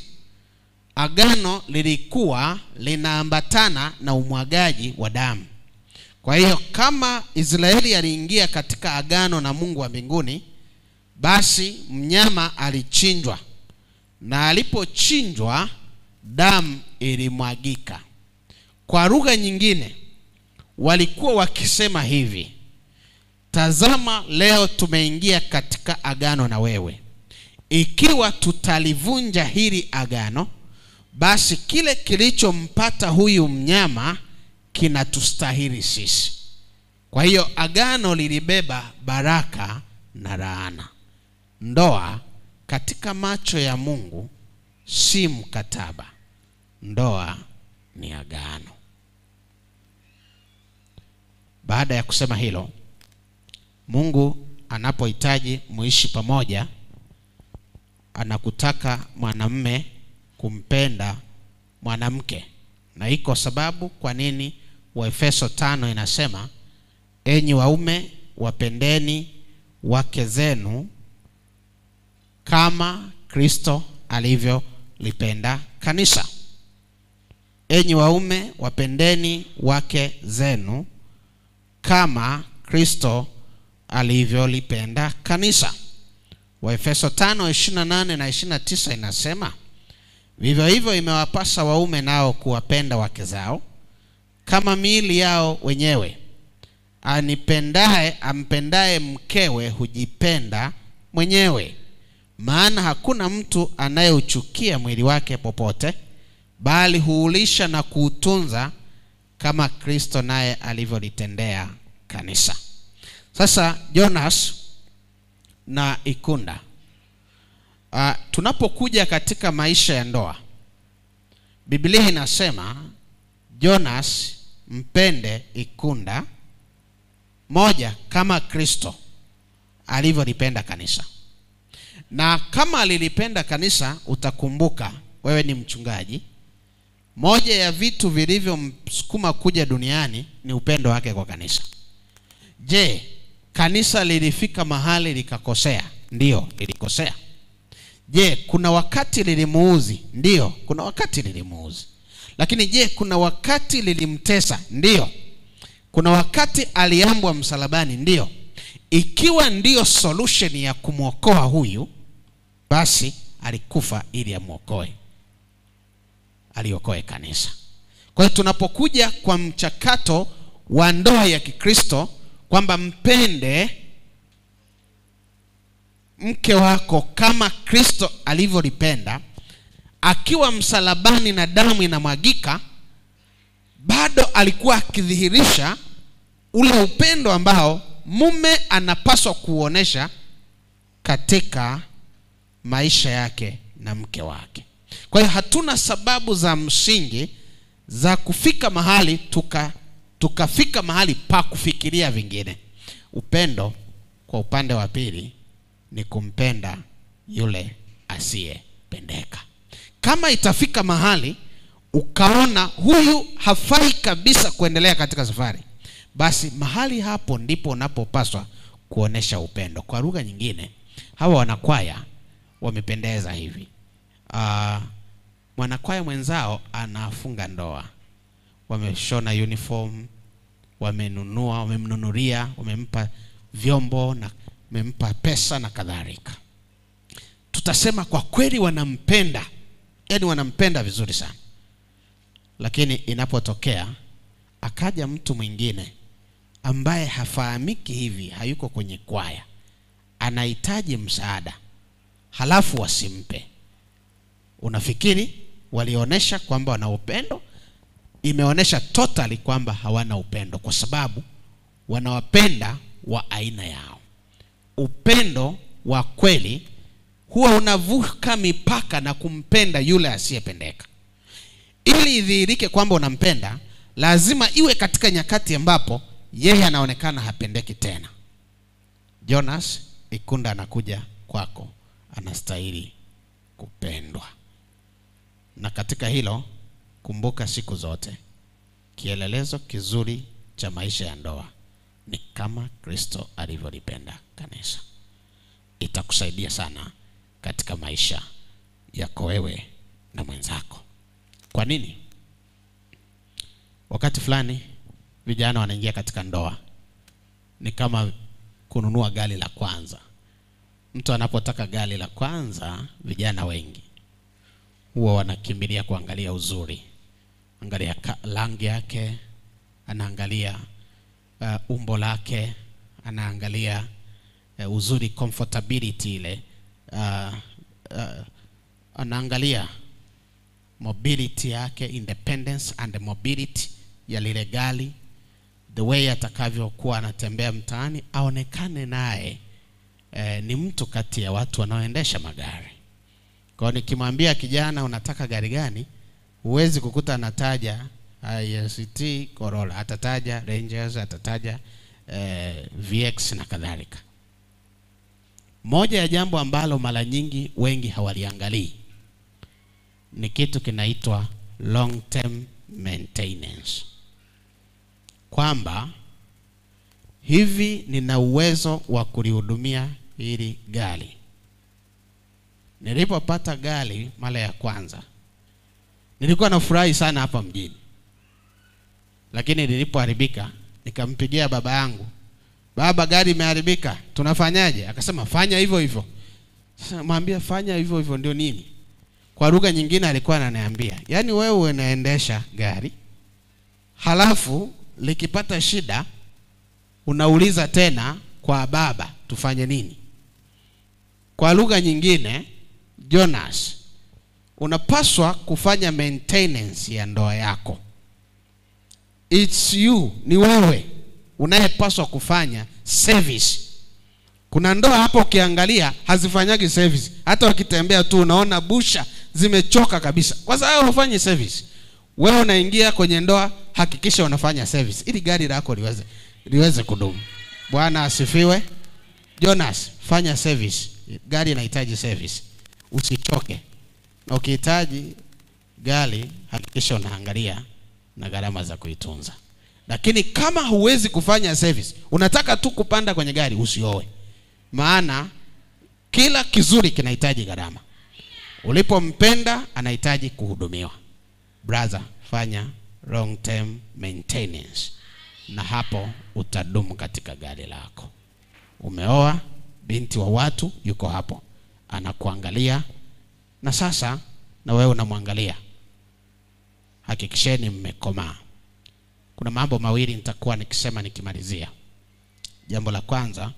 agano lilikuwa linaambatana na umwagaji wa damu. Kwa hiyo kama Israeli aliingia katika agano na Mungu wa mbinguni, basi mnyama alichinjwa na alipochinjwa damu ilimwagika. Kwa lugha nyingine, walikuwa wakisema hivi: tazama, leo tumeingia katika agano na wewe. Ikiwa tutalivunja hili agano, basi kile kilichompata huyu mnyama kinatustahili sisi. Kwa hiyo agano lilibeba baraka na laana. Ndoa katika macho ya Mungu si mkataba, ndoa ni agano. Baada ya kusema hilo, Mungu anapohitaji muishi pamoja, anakutaka mwanamume kumpenda mwanamke, na iko sababu kwa nini Waefeso tano inasema enyi waume wapendeni wake zenu kama Kristo alivyolipenda kanisa. Enyi waume wapendeni wake zenu kama Kristo alivyolipenda kanisa. Waefeso 5:28 na 29 inasema vivyo hivyo imewapasa waume nao kuwapenda wake zao kama miili yao wenyewe. Anipendaye ampendaye mkewe hujipenda mwenyewe, maana hakuna mtu anayeuchukia mwili wake popote, bali huulisha na kuutunza kama Kristo naye alivyolitendea kanisa. Sasa Jonas na Ikunda, uh, tunapokuja katika maisha ya ndoa, Biblia inasema Jonas mpende Ikunda moja kama Kristo alivyolipenda kanisa. Na kama alilipenda kanisa, utakumbuka wewe ni mchungaji, moja ya vitu vilivyomsukuma kuja duniani ni upendo wake kwa kanisa. Je, kanisa lilifika mahali likakosea? Ndiyo, lilikosea. Je, kuna wakati lilimuuzi? Ndiyo, kuna wakati lilimuuzi. Lakini je, kuna wakati lilimtesa? Ndiyo. Kuna wakati aliambwa msalabani? Ndiyo. Ikiwa ndiyo solution ya kumwokoa huyu, basi alikufa ili amwokoe, aliokoe kanisa. Kwa hiyo tunapokuja kwa mchakato wa ndoa ya Kikristo kwamba mpende mke wako kama Kristo alivyolipenda, akiwa msalabani na damu inamwagika, bado alikuwa akidhihirisha ule upendo ambao mume anapaswa kuuonesha katika maisha yake na mke wake. Kwa hiyo hatuna sababu za msingi za kufika mahali tuka tukafika mahali pa kufikiria vingine. Upendo kwa upande wa pili ni kumpenda yule asiyependeka. Kama itafika mahali ukaona huyu hafai kabisa kuendelea katika safari, basi mahali hapo ndipo unapopaswa kuonesha upendo. Kwa lugha nyingine, hawa wanakwaya wamependeza hivi. Uh, mwanakwaya mwenzao anafunga ndoa, wameshona uniform, wamenunua, wamemnunulia, wamempa vyombo na wamempa pesa na kadhalika. Tutasema kwa kweli wanampenda, yaani wanampenda vizuri sana, lakini inapotokea akaja mtu mwingine ambaye hafahamiki hivi, hayuko kwenye kwaya, anahitaji msaada, halafu wasimpe, unafikiri walionyesha kwamba wana upendo? Imeonyesha totally kwamba hawana upendo, kwa sababu wanawapenda wa aina yao. Upendo wa kweli huwa unavuka mipaka na kumpenda yule asiyependeka. Ili idhihirike kwamba unampenda, lazima iwe katika nyakati ambapo yeye anaonekana hapendeki tena. Jonas Ikunda anakuja kwako, anastahili kupendwa. Na katika hilo kumbuka siku zote, kielelezo kizuri cha maisha ya ndoa ni kama Kristo alivyolipenda kanisa. Itakusaidia sana katika maisha yako wewe na mwenzako. Kwa nini? Wakati fulani vijana wanaingia katika ndoa, ni kama kununua gari la kwanza. Mtu anapotaka gari la kwanza, vijana wengi huwa wanakimbilia kuangalia uzuri, angalia rangi yake, anaangalia uh, umbo lake, anaangalia uh, uzuri, comfortability ile uh, uh, anaangalia mobility yake, independence and mobility ya lile gari, the way atakavyokuwa anatembea mtaani, aonekane naye eh, ni mtu kati ya watu wanaoendesha magari. Kwa hiyo nikimwambia kijana unataka gari gani, huwezi kukuta anataja IST Corolla, atataja Rangers, atataja eh, VX na kadhalika. Moja ya jambo ambalo mara nyingi wengi hawaliangalii ni kitu kinaitwa long term maintenance, kwamba hivi nina uwezo wa kulihudumia hili gari. Nilipopata gari mara ya kwanza nilikuwa nafurahi sana hapa mjini, lakini lilipoharibika nikampigia baba yangu, baba, gari imeharibika, tunafanyaje? Akasema fanya hivyo hivyo. Sasa mwambia fanya hivyo hivyo ndio nini? Kwa lugha nyingine alikuwa ananiambia, yaani wewe unaendesha gari halafu likipata shida unauliza tena kwa baba tufanye nini? Kwa lugha nyingine, Jonas, unapaswa kufanya maintenance ya ndoa yako. It's you, ni wewe unayepaswa kufanya service. Kuna ndoa hapo ukiangalia hazifanyagi service, hata wakitembea tu unaona busha zimechoka kabisa, kwa sababu hufanyi service. Wewe unaingia kwenye ndoa, hakikisha unafanya service ili gari lako liweze liweze kudumu. Bwana asifiwe. Jonas, fanya service, gari inahitaji service, usichoke. Na ukihitaji gari, hakikisha unaangalia na gharama za kuitunza. Lakini kama huwezi kufanya service, unataka tu kupanda kwenye gari, usioe, maana kila kizuri kinahitaji gharama. Ulipompenda anahitaji kuhudumiwa. Brother, fanya long term maintenance, na hapo utadumu katika gari lako. Umeoa binti wa watu, yuko hapo anakuangalia, na sasa na wewe unamwangalia. Hakikisheni mmekomaa. Kuna mambo mawili nitakuwa nikisema nikimalizia. Jambo la kwanza,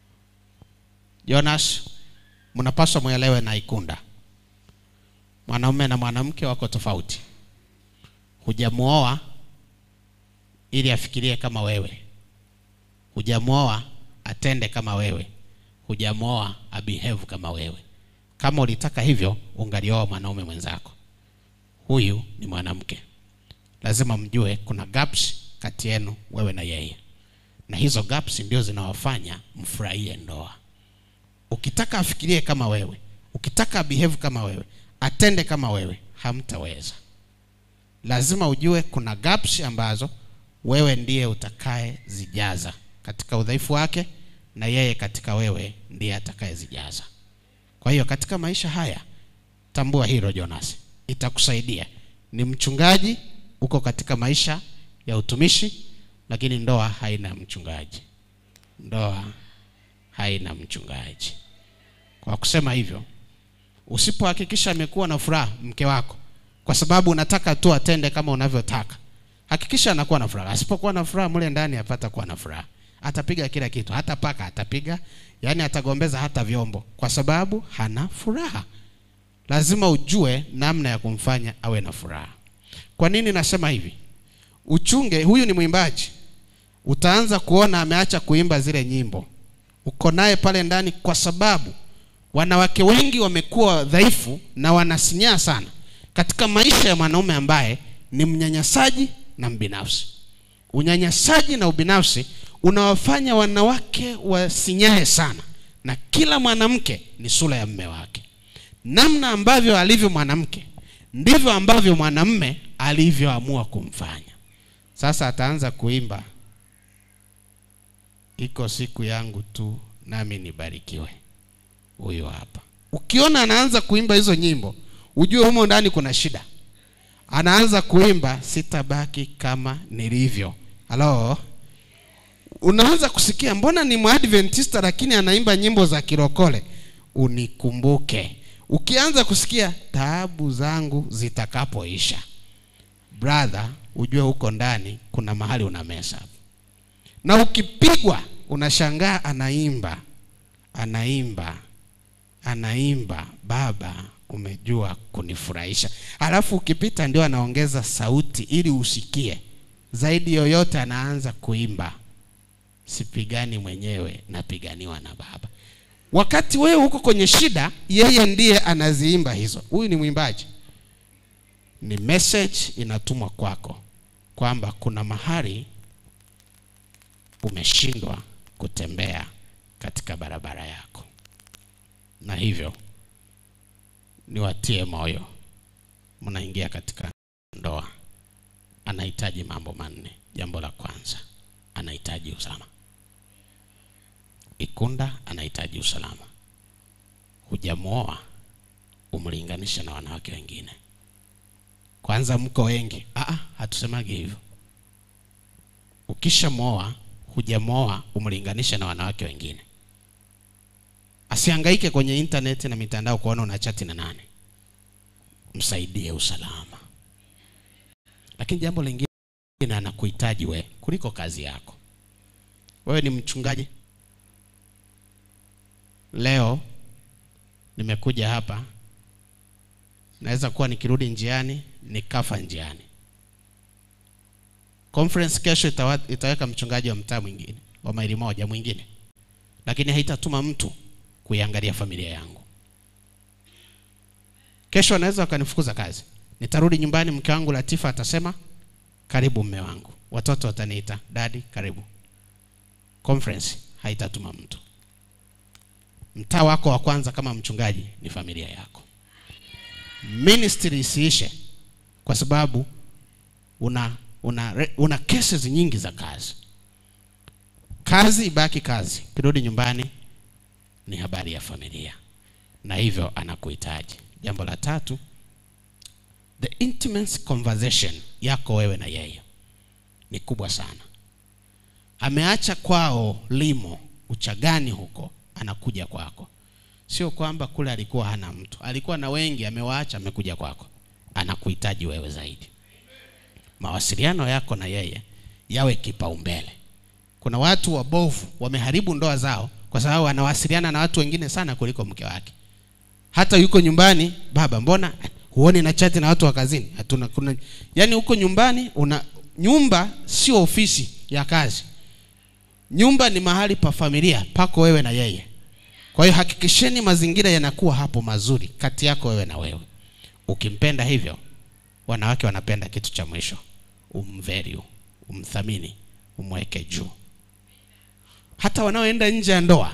Jonas, mnapaswa muelewe na Ikunda, mwanaume na mwanamke wako tofauti. Hujamuoa ili afikirie kama wewe, hujamuoa atende kama wewe, hujamuoa abehave kama wewe. Kama ulitaka hivyo, ungalioa mwanaume mwenzako. Huyu ni mwanamke, lazima mjue kuna gaps kati yenu wewe na yeye, na hizo gaps ndio zinawafanya mfurahie ndoa. Ukitaka afikirie kama wewe, ukitaka behave kama wewe, atende kama wewe, hamtaweza. Lazima ujue kuna gaps ambazo wewe ndiye utakaye zijaza katika udhaifu wake, na yeye katika wewe ndiye atakayezijaza. Kwa hiyo katika maisha haya tambua hilo Jonas, itakusaidia. Ni mchungaji, uko katika maisha ya utumishi, lakini ndoa haina mchungaji. Ndoa haina mchungaji. Kwa kusema hivyo, usipohakikisha amekuwa na furaha mke wako, kwa sababu unataka tu atende kama unavyotaka, hakikisha anakuwa na furaha. Asipokuwa na furaha mle ndani, hapata kuwa na furaha. Atapiga kila kitu, hata paka atapiga, yani atagombeza hata vyombo, kwa sababu hana furaha. Lazima ujue namna ya kumfanya awe na furaha. Kwa nini nasema hivi? Uchunge, huyu ni mwimbaji, utaanza kuona ameacha kuimba zile nyimbo, uko naye pale ndani, kwa sababu wanawake wengi wamekuwa dhaifu na wanasinyaa sana katika maisha ya mwanaume ambaye ni mnyanyasaji na mbinafsi. Unyanyasaji na ubinafsi unawafanya wanawake wasinyae sana, na kila mwanamke ni sura ya mme wake. Namna ambavyo alivyo mwanamke ndivyo ambavyo mwanamme alivyoamua kumfanya. Sasa ataanza kuimba, iko siku yangu tu nami nibarikiwe. Huyo hapa, ukiona anaanza kuimba hizo nyimbo, ujue humo ndani kuna shida. Anaanza kuimba sitabaki kama nilivyo. Halo, unaanza kusikia mbona ni mwadventista lakini anaimba nyimbo za kirokole, unikumbuke. Ukianza kusikia taabu zangu zitakapoisha, brother, ujue huko ndani kuna mahali unamesa. Na ukipigwa unashangaa, anaimba anaimba anaimba, baba umejua kunifurahisha. Alafu ukipita ndio anaongeza sauti ili usikie zaidi. Yoyote anaanza kuimba sipigani mwenyewe, napiganiwa na baba. wakati wewe uko kwenye shida yeye ndiye anaziimba hizo huyu ni mwimbaji ni message inatumwa kwako kwamba kuna mahali umeshindwa kutembea katika barabara yako na hivyo niwatie moyo mnaingia katika ndoa anahitaji mambo manne jambo la kwanza anahitaji usalama ikunda anahitaji usalama hujamwoa umlinganishe na wanawake wengine kwanza mko wengi Aa, hatusemagi hivyo ukishamwoa hujamwoa umlinganishe na wanawake wengine asihangaike kwenye intaneti na mitandao kuona una chati na nane msaidie usalama lakini jambo lingine anakuhitaji we kuliko kazi yako wewe ni mchungaji leo nimekuja hapa naweza kuwa nikirudi njiani nikafa njiani conference kesho itawa, itaweka mchungaji wa mtaa mwingine wa maili moja mwingine lakini haitatuma mtu kuiangalia familia yangu kesho anaweza wakanifukuza kazi nitarudi nyumbani mke wangu latifa atasema karibu mme wangu watoto wataniita dadi karibu conference haitatuma mtu mtaa wako wa kwanza kama mchungaji ni familia yako ministry isiishe kwa sababu una una una cases nyingi za kazi kazi ibaki kazi kirudi nyumbani ni habari ya familia na hivyo anakuhitaji jambo la tatu the intimate conversation yako wewe na yeye ni kubwa sana ameacha kwao limo uchagani huko anakuja kwako sio kwamba kule alikuwa hana mtu alikuwa na wengi amewaacha amekuja kwako anakuhitaji wewe zaidi mawasiliano yako na yeye yawe kipaumbele kuna watu wabovu wameharibu ndoa zao kwa sababu anawasiliana na watu wengine sana kuliko mke wake hata yuko nyumbani baba mbona huoni na chati na watu wa kazini hatuna kuna yani huko nyumbani una nyumba sio ofisi ya kazi nyumba ni mahali pa familia pako wewe na yeye kwa hiyo hakikisheni mazingira yanakuwa hapo mazuri kati yako wewe na wewe ukimpenda hivyo wanawake wanapenda kitu cha mwisho umvalue umthamini umweke juu hata wanaoenda nje ya ndoa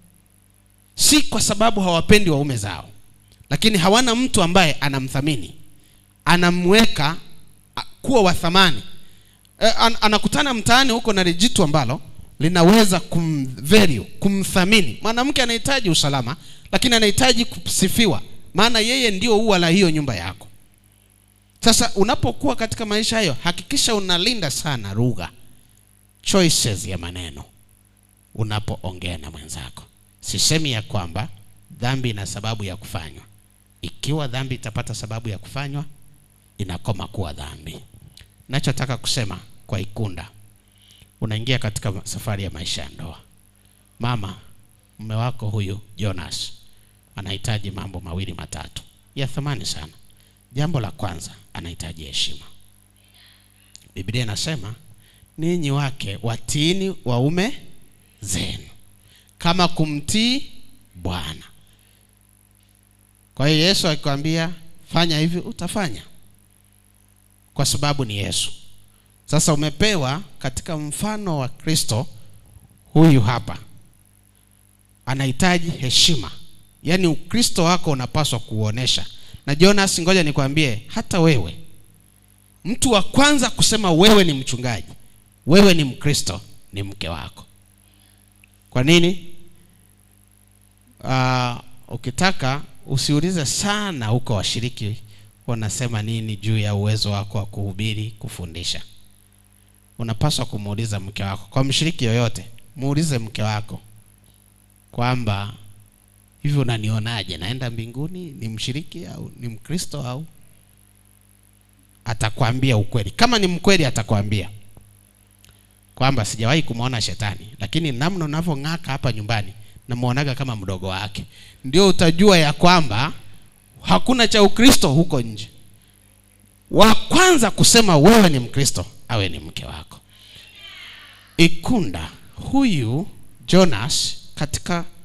si kwa sababu hawapendi waume zao lakini hawana mtu ambaye anamthamini anamweka a- kuwa wa thamani e, an, anakutana mtaani huko na lijitu ambalo linaweza kumvalue kumthamini mwanamke anahitaji usalama lakini anahitaji kusifiwa maana yeye ndio ua la hiyo nyumba yako sasa unapokuwa katika maisha hayo hakikisha unalinda sana lugha choices ya maneno unapoongea na mwenzako sisemi ya kwamba dhambi ina sababu ya kufanywa ikiwa dhambi itapata sababu ya kufanywa inakoma kuwa dhambi nachotaka kusema kwa ikunda unaingia katika safari ya maisha ya ndoa mama mume wako huyu jonas anahitaji mambo mawili matatu ya thamani sana jambo la kwanza anahitaji heshima biblia inasema ninyi wake watiini waume zenu kama kumtii bwana kwa hiyo yesu akikwambia fanya hivi utafanya kwa sababu ni yesu sasa umepewa katika mfano wa kristo huyu hapa anahitaji heshima yaani ukristo wako unapaswa kuuonesha na jonas ngoja nikwambie hata wewe mtu wa kwanza kusema wewe ni mchungaji wewe ni mkristo ni mke wako kwa nini uh, ukitaka usiulize sana huko washiriki wanasema nini juu ya uwezo wako wa kuhubiri kufundisha unapaswa kumuuliza mke wako kwa mshiriki yoyote muulize mke wako kwamba hivi unanionaje naenda mbinguni ni mshiriki au ni mkristo au atakwambia ukweli kama ni mkweli atakwambia kwamba sijawahi kumwona shetani lakini namna unavyong'aka hapa nyumbani namwonaga kama mdogo wake ndio utajua ya kwamba hakuna cha ukristo huko nje wa kwanza kusema wewe ni mkristo awe ni mke wako ikunda huyu jonas katika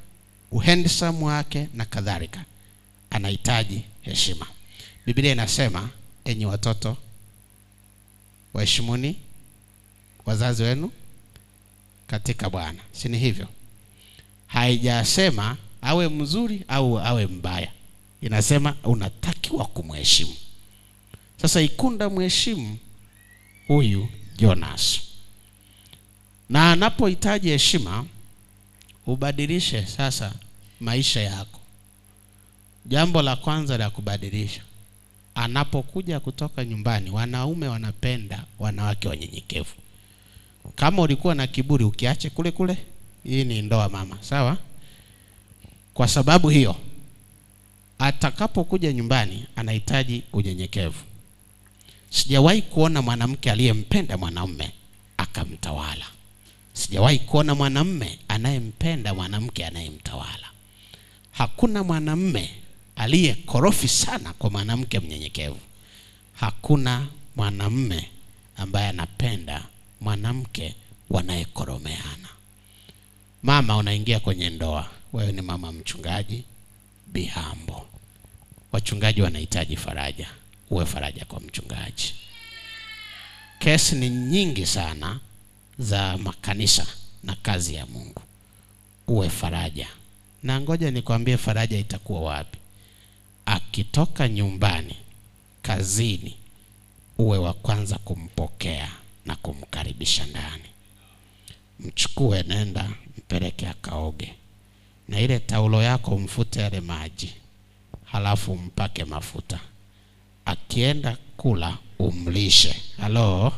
uhandsome wake na kadhalika anahitaji heshima biblia inasema enyi watoto waheshimuni wazazi wenu katika bwana si ni hivyo haijasema awe mzuri au awe mbaya inasema unatakiwa kumheshimu sasa ikunda mheshimu huyu jonas na anapohitaji heshima ubadilishe sasa maisha yako jambo la kwanza la kubadilisha anapokuja kutoka nyumbani wanaume wanapenda wanawake wanyenyekevu kama ulikuwa na kiburi ukiache kule kule hii ni ndoa mama sawa kwa sababu hiyo atakapokuja nyumbani anahitaji unyenyekevu sijawahi kuona mwanamke aliyempenda mwanamume akamtawala sijawahi kuona mwanamume anayempenda mwanamke anayemtawala hakuna mwanamume aliyekorofi sana kwa mwanamke mnyenyekevu hakuna mwanamume ambaye anapenda mwanamke wanayekoromeana mama unaingia kwenye ndoa wewe ni mama mchungaji bihambo wachungaji wanahitaji faraja uwe faraja kwa mchungaji kesi ni nyingi sana za makanisa na kazi ya mungu uwe faraja na ngoja nikwambie faraja itakuwa wapi akitoka nyumbani kazini uwe wa kwanza kumpokea na kumkaribisha ndani mchukue nenda mpeleke akaoge na ile taulo yako mfute yale maji halafu mpake mafuta akienda kula umlishe halo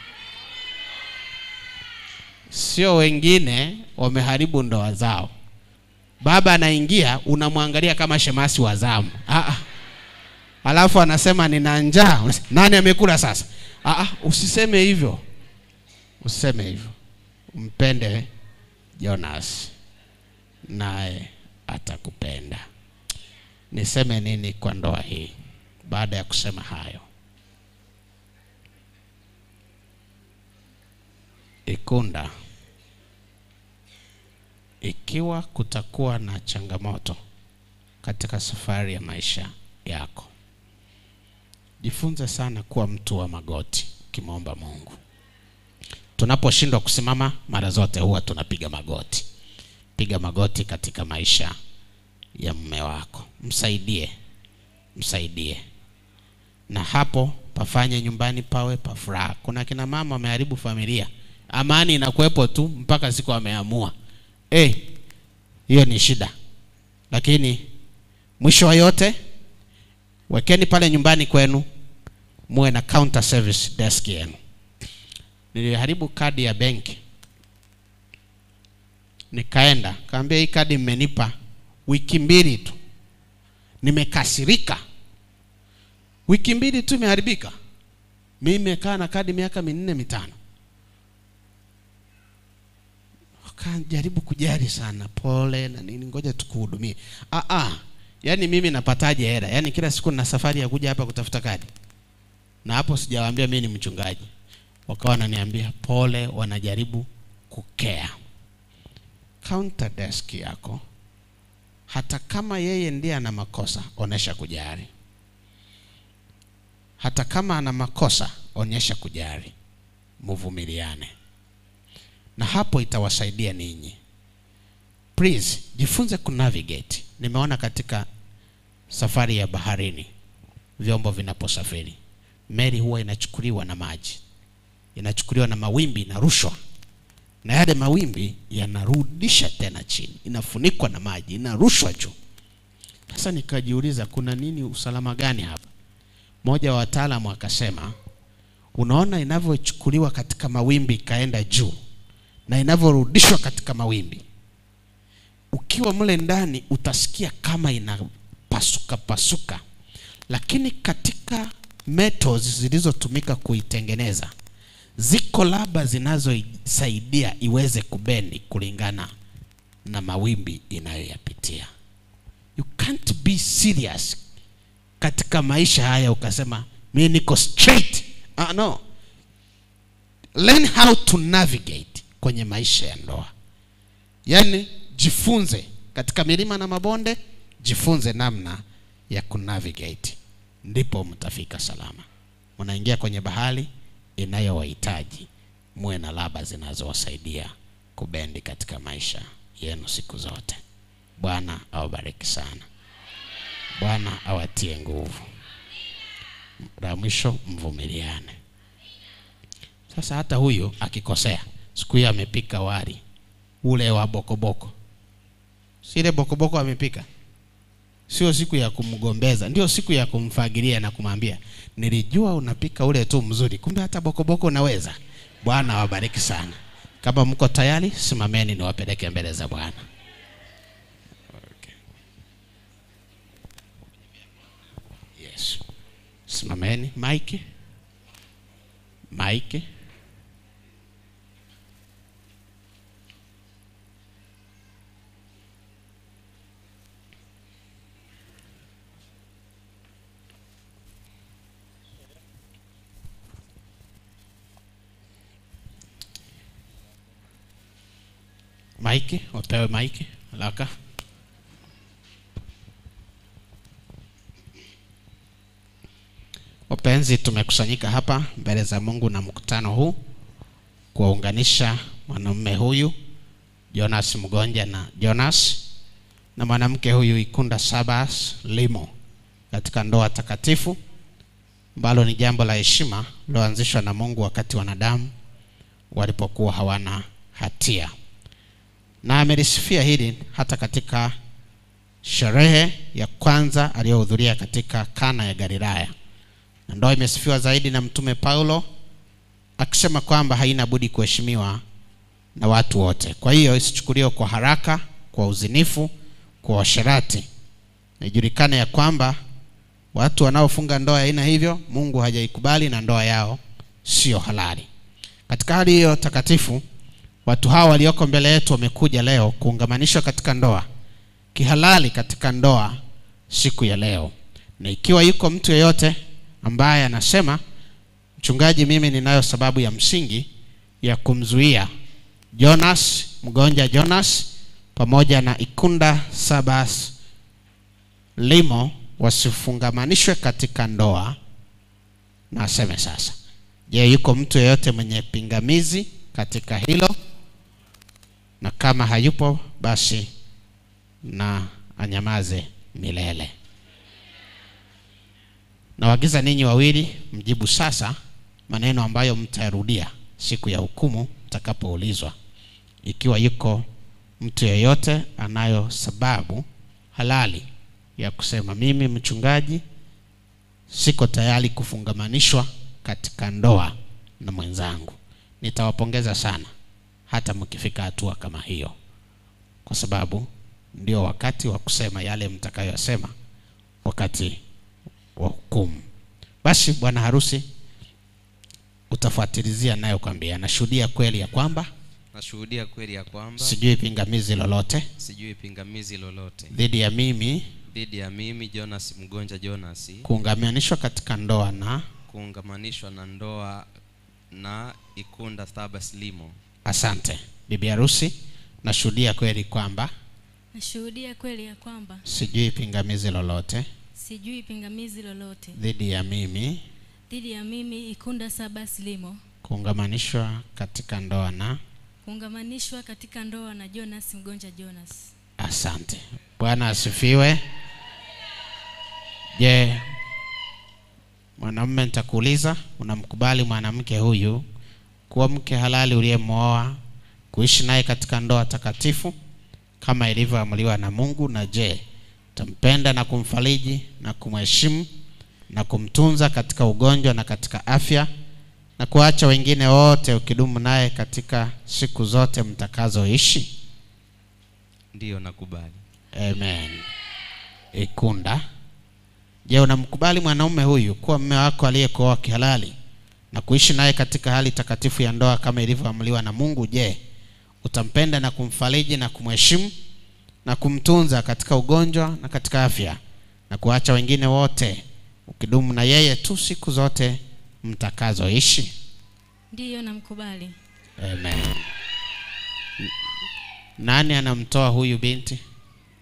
sio wengine wameharibu ndoa zao baba anaingia unamwangalia kama shemasi wa zamu ah, ah. alafu anasema nina njaa Unasema, nani amekula sasa ah, ah, usiseme hivyo usiseme hivyo mpende jonas naye atakupenda niseme nini kwa ndoa hii baada ya kusema hayo ikunda ikiwa kutakuwa na changamoto katika safari ya maisha yako jifunze sana kuwa mtu wa magoti ukimwomba mungu tunaposhindwa kusimama mara zote huwa tunapiga magoti piga magoti katika maisha ya mume wako msaidie msaidie na hapo pafanye nyumbani pawe pa furaha kuna kina mama wameharibu familia amani inakuwepo tu mpaka siku ameamua Eh, hiyo ni shida lakini mwisho wa yote wekeni pale nyumbani kwenu muwe na counter service desk yenu niliharibu kadi ya benki nikaenda kaambia hii kadi mmenipa wiki mbili tu nimekasirika wiki mbili tu imeharibika mi nimekaa na kadi miaka minne mitano wakajaribu kujali sana pole na nini ngoja tukuhudumie ah, ah. yaani mimi napataje hela yaani kila siku na safari ya kuja hapa kutafuta kadi na hapo sijawaambia mimi ni mchungaji wakawa wananiambia pole wanajaribu kukea counter desk yako hata kama yeye ndiye ana makosa onesha kujali hata kama ana makosa onyesha kujali muvumiliane na hapo itawasaidia ninyi please jifunze kunavigate nimeona katika safari ya baharini vyombo vinaposafiri meli huwa inachukuliwa na maji inachukuliwa na mawimbi inarushwa na yale mawimbi yanarudisha tena chini inafunikwa na maji inarushwa juu sasa nikajiuliza kuna nini usalama gani hapa mmoja wa wataalamu akasema unaona inavyochukuliwa katika mawimbi ikaenda juu na inavyorudishwa katika mawimbi ukiwa mle ndani utasikia kama inapasuka pasuka lakini katika metals zilizotumika kuitengeneza ziko laba zinazosaidia iweze kubendi kulingana na mawimbi inayoyapitia you can't be serious katika maisha haya ukasema mi niko straight uh, no learn how to navigate kwenye maisha ya ndoa yaani jifunze katika milima na mabonde jifunze namna ya kunavigate ndipo mtafika salama mnaingia kwenye bahari inayowahitaji muwe na laba zinazowasaidia kubendi katika maisha yenu siku zote bwana awabariki sana bwana awatie nguvu la mwisho mvumiliane sasa hata huyu akikosea siku hiyo amepika wali ule wa bokoboko si ile bokoboko amepika sio siku ya kumgombeza ndio siku ya kumfagilia na kumwambia nilijua unapika ule tu mzuri kumbe hata bokoboko unaweza bwana awabariki sana kama mko tayari simameni niwapeleke mbele za bwana okay. yes. simameni maiki maiki maiki wapewe maiki haraka wapenzi tumekusanyika hapa mbele za mungu na mkutano huu kuwaunganisha mwanamume huyu jonas mgonja na jonas na mwanamke huyu ikunda sabas limo katika ndoa takatifu ambalo ni jambo la heshima liloanzishwa na mungu wakati wanadamu walipokuwa hawana hatia na amelisifia hili hata katika sherehe ya kwanza aliyohudhuria katika kana ya galilaya na ndoa imesifiwa zaidi na mtume paulo akisema kwamba haina budi kuheshimiwa na watu wote kwa hiyo isichukuliwe kwa haraka kwa uzinifu kwa washerati ijulikane ya kwamba watu wanaofunga ndoa ya aina hivyo mungu hajaikubali na ndoa yao sio halali katika hali hiyo takatifu watu hawa walioko mbele yetu wamekuja leo kuungamanishwa katika ndoa kihalali katika ndoa siku ya leo na ikiwa yuko mtu yeyote ambaye anasema mchungaji mimi ninayo sababu ya msingi ya kumzuia jonas mgonja jonas pamoja na ikunda sabas limo wasifungamanishwe katika ndoa na aseme sasa je yuko mtu yeyote mwenye pingamizi katika hilo na kama hayupo basi na anyamaze milele nawagiza ninyi wawili mjibu sasa maneno ambayo mtayarudia siku ya hukumu mtakapoulizwa ikiwa yuko mtu yeyote anayo sababu halali ya kusema mimi mchungaji siko tayari kufungamanishwa katika ndoa na mwenzangu nitawapongeza sana hata mkifika hatua kama hiyo kwa sababu ndio wakati wa kusema yale mtakayosema wakati wa hukumu basi bwana harusi utafuatilizia nayo kwambia nashuhudia kweli ya kwamba nashuhudia kweli ya kwamba sijui pingamizi lolote sijui pingamizi lolote dhidi ya mimi dhidi ya mimi jonas mgonja jonas kuungamanishwa katika ndoa na kuungamanishwa na ndoa na ikunda thabas limo asante bibi harusi nashuhudia kweli kwamba nashuhudia kweli ya kwamba sijui pingamizi lolote sijui pingamizi lolote dhidi ya mimi dhidi ya mimi ikunda sabas limo kuungamanishwa katika ndoa na kuungamanishwa katika ndoa na jonas mgonja jonas asante bwana asifiwe je mwanamume nitakuuliza unamkubali mwanamke huyu kuwa mke halali uliyemwoa kuishi naye katika ndoa takatifu kama ilivyoamuliwa na mungu na je utampenda na kumfariji na kumheshimu na kumtunza katika ugonjwa na katika afya na kuacha wengine wote ukidumu naye katika siku zote mtakazoishi ndiyo nakubali amen ikunda je unamkubali mwanaume huyu kuwa mme wako aliyekuoa kihalali na kuishi naye katika hali takatifu ya ndoa kama ilivyoamuliwa na mungu je utampenda na kumfariji na kumheshimu na kumtunza katika ugonjwa na katika afya na kuacha wengine wote ukidumu na yeye tu siku zote mtakazoishi ndiyo namkubali amen nani anamtoa huyu binti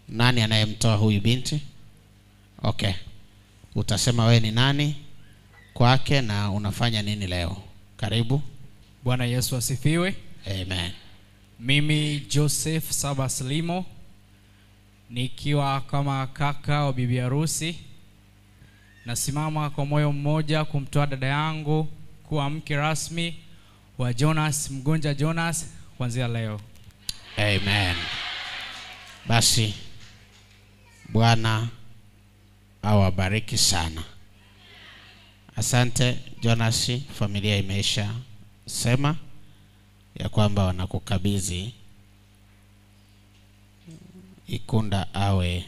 nani anayemtoa huyu binti okay utasema wewe ni nani kwake na unafanya nini leo karibu Bwana Yesu asifiwe. amen Mimi Joseph Saba Slimo nikiwa kama kaka wa bibi harusi, nasimama kwa moyo mmoja kumtoa dada yangu kuwa mke rasmi wa Jonas Mgonja Jonas kuanzia leo. amen basi bwana awabariki sana asante jonasi familia imeisha sema ya kwamba wanakukabidhi ikunda awe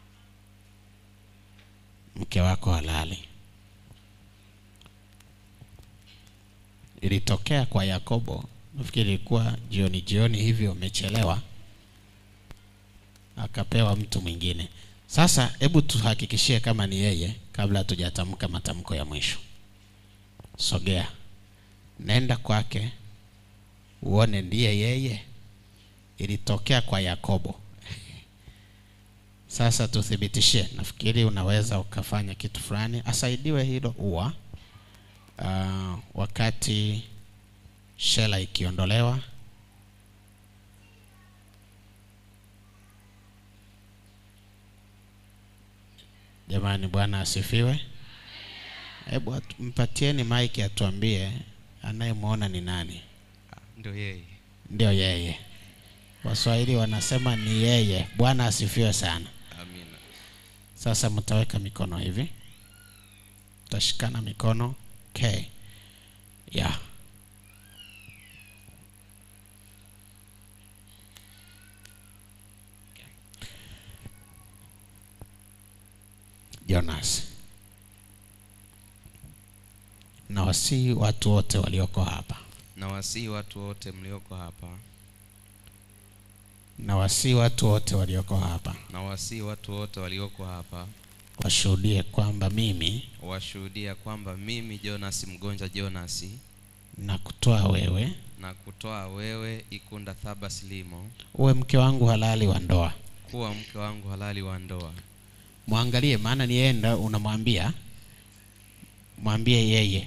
mke wako halali ilitokea kwa yakobo nafikiri ilikuwa jioni jioni hivyo umechelewa akapewa mtu mwingine sasa hebu tuhakikishie kama ni yeye kabla hatujatamka matamko ya mwisho sogea nenda kwake uone ndiye yeye ilitokea kwa yakobo sasa tuthibitishie nafikiri unaweza ukafanya kitu fulani asaidiwe hilo ua uh, wakati shela ikiondolewa jamani bwana asifiwe hebu atu- mpatieni maiki atuambie anayemwona ni nani ndio yeye ndio yeye waswahili wanasema ni yeye bwana asifiwe sana amina sasa mtaweka mikono hivi mtashikana mikono okay. yeah. jonas na wasii watu wote walioko hapa na wasii watu wote mlioko hapa na wasii watu wote walioko hapa na wasii watu wote walioko hapa washuhudie kwamba mimi washuhudia kwamba mimi jonas mgonja jonasi na kutoa wewe na kutoa wewe ikunda thabas limo uwe mke wangu halali wa ndoa kuwa mke wangu halali wa ndoa mwangalie maana ni yeye ndo unamwambia mwambie yeye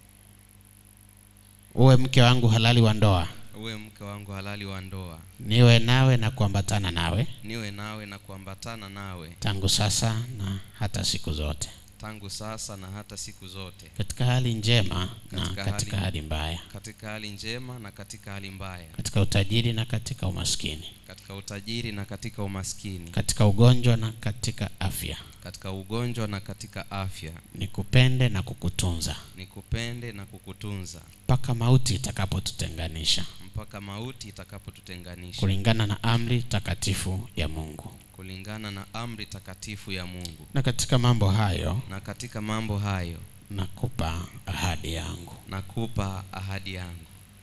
uwe mke wangu halali wa ndoa uwe mke wangu halali wa ndoa niwe nawe na kuambatana nawe niwe nawe na kuambatana nawe tangu sasa na hata siku zote tangu sasa na hata siku zote katika hali njema na Katika katika hali- hali mbaya katika hali njema na katika hali mbaya katika utajiri na katika umaskini katika utajiri na katika umaskini katika ugonjwa na katika afya katika ugonjwa na katika afya nikupende na kukutunza nikupende na kukutunza mpaka mauti itakapotutenganisha mpaka mauti itakapotutenganisha kulingana na amri takatifu ya mungu kulingana na amri takatifu ya mungu na katika mambo hayo na katika mambo hayo nakupa ahadi yangu nakupa ahadi yangu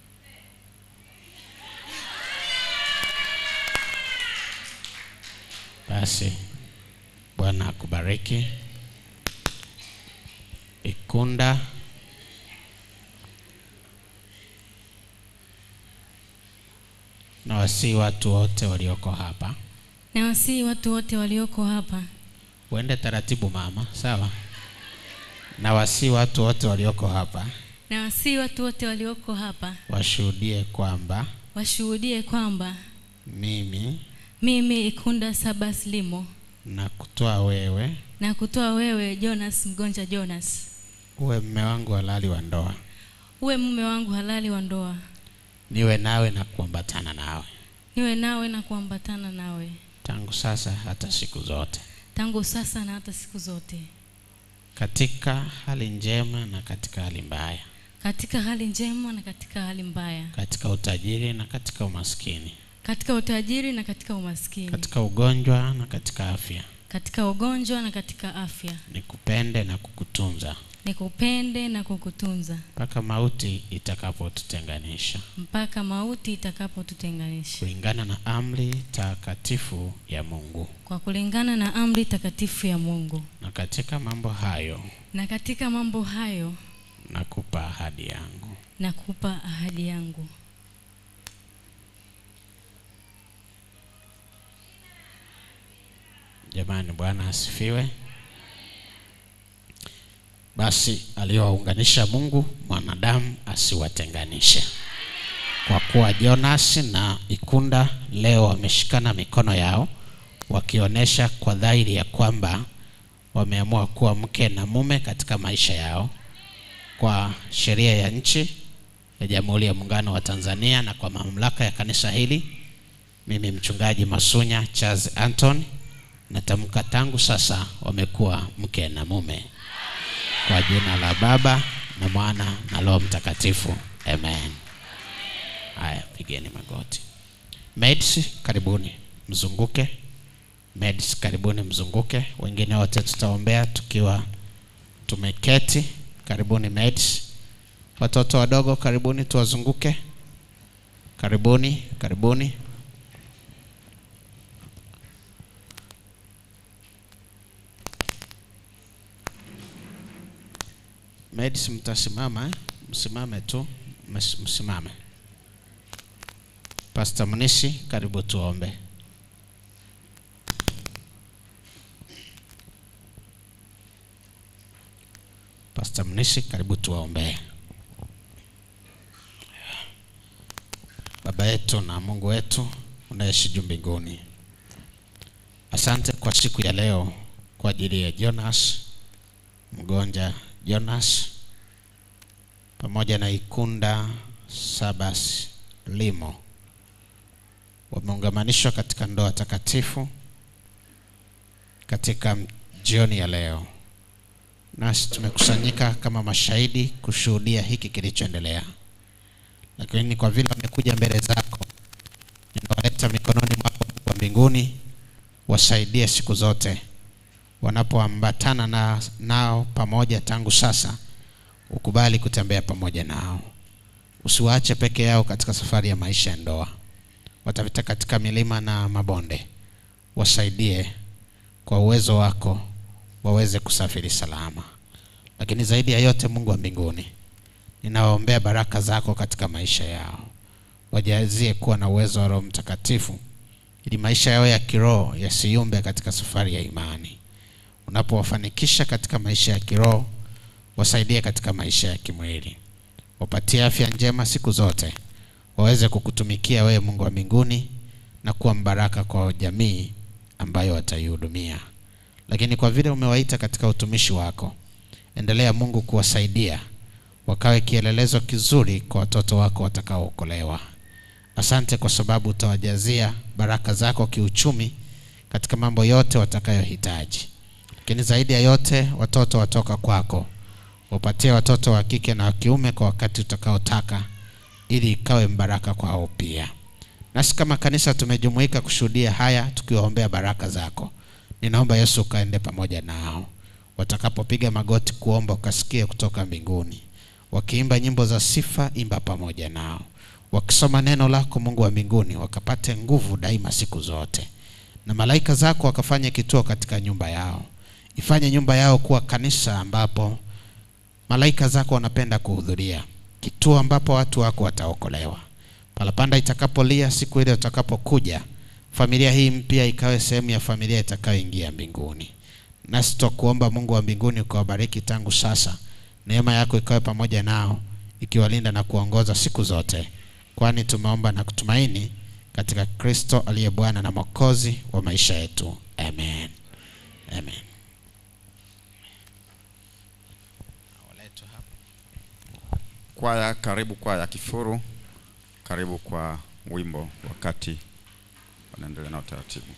basi bwana akubariki ikunda na wasii watu wote walioko hapa na wasii watu wote walioko hapa uende taratibu mama sawa na wasii watu wote walioko hapa na wasii watu wote walioko hapa washuhudie kwamba washuhudie kwamba mimi mimi ikunda sabas limo na kutoa wewe na kutoa wewe jonas mgonja jonas uwe mme wangu halali wa ndoa uwe mume wangu halali wa ndoa niwe nawe na kuambatana nawe niwe nawe na kuambatana nawe tangu sasa hata siku zote tangu sasa na hata siku zote katika hali njema na katika hali mbaya katika hali njema na katika hali mbaya katika utajiri na katika umaskini katika utajiri na katika umaskini katika ugonjwa na katika afya katika ugonjwa na katika afya nikupende na kukutunza nikupende na kukutunza mpaka mauti itakapotutenganisha mpaka mauti itakapotutenganisha kulingana na amri takatifu ya mungu kwa kulingana na amri takatifu ya mungu na katika mambo hayo na katika mambo hayo nakupa ahadi yangu nakupa ahadi yangu Jamani, Bwana asifiwe. Basi aliyowaunganisha Mungu, mwanadamu asiwatenganishe. Kwa kuwa Jonas na Ikunda leo wameshikana mikono yao, wakionyesha kwa dhahiri ya kwamba wameamua kuwa mke na mume katika maisha yao kwa sheria ya nchi ya Jamhuri ya Muungano wa Tanzania na kwa mamlaka ya kanisa hili, mimi mchungaji Masunya Charles Anton natamka tangu sasa wamekuwa mke na mume kwa jina la Baba na Mwana na Roho Mtakatifu, amen. Haya, pigeni magoti. Maids, karibuni mzunguke. Maids, karibuni mzunguke. Wengine wote tutaombea tukiwa tumeketi. Karibuni maids. Watoto wadogo, karibuni tuwazunguke. Karibuni, karibuni. Maids, mtasimama eh? Msimame tu, Ms- msimame. Pastor Munisi, karibu tuombe. Pastor Munisi, karibu tuwaombee. Baba yetu na Mungu wetu unaishi juu mbinguni, asante kwa siku ya leo kwa ajili ya Jonas mgonja Jonas pamoja na Ikunda Sabas Limo wameungamanishwa katika ndoa takatifu katika jioni ya leo, nasi tumekusanyika kama mashahidi kushuhudia hiki kilichoendelea, lakini kwa vile wamekuja mbele zako, ninawaleta mikononi mwako Mungu wa mbinguni, wasaidie siku zote wanapoambatana na, nao pamoja tangu sasa, ukubali kutembea pamoja nao, usiwaache peke yao katika safari ya maisha ya ndoa. Watapita katika milima na mabonde, wasaidie kwa uwezo wako waweze kusafiri salama. Lakini zaidi ya yote, Mungu wa mbinguni, ninawaombea baraka zako katika maisha yao, wajazie kuwa na uwezo wa Roho Mtakatifu ili maisha yao ya kiroho yasiyumbe katika safari ya imani. Unapowafanikisha katika maisha ya kiroho, wasaidie katika maisha ya kimwili, wapatie afya njema siku zote, waweze kukutumikia wewe Mungu wa mbinguni na kuwa mbaraka kwa jamii ambayo wataihudumia. Lakini kwa vile umewaita katika utumishi wako, endelea Mungu kuwasaidia wakawe kielelezo kizuri kwa watoto wako watakaookolewa. Asante kwa sababu utawajazia baraka zako kiuchumi katika mambo yote watakayohitaji. Lakini zaidi ya yote, watoto watoka kwako, wapatie watoto wa kike na wa kiume kwa wakati utakaotaka, ili ikawe mbaraka kwao pia. Nasi kama kanisa tumejumuika kushuhudia haya, tukiwaombea baraka zako. Ninaomba Yesu ukaende pamoja nao, watakapopiga magoti kuomba, ukasikie kutoka mbinguni. Wakiimba nyimbo za sifa, imba pamoja nao. Wakisoma neno lako, Mungu wa mbinguni, wakapate nguvu daima siku zote, na malaika zako wakafanye kituo katika nyumba yao. Ifanye nyumba yao kuwa kanisa ambapo malaika zako wanapenda kuhudhuria, kituo ambapo watu wako wataokolewa. Parapanda itakapolia siku ile utakapokuja, familia hii mpya ikawe sehemu ya familia itakayoingia mbinguni. Nasi twakuomba Mungu wa mbinguni ukawabariki tangu sasa, neema yako ikawe pamoja nao, ikiwalinda na kuongoza siku zote, kwani tumeomba na kutumaini katika Kristo aliye Bwana na Mwokozi wa maisha yetu, amen. Amen. Kwaya, karibu kwaya Kifuru, karibu kwa wimbo wakati wanaendelea na utaratibu.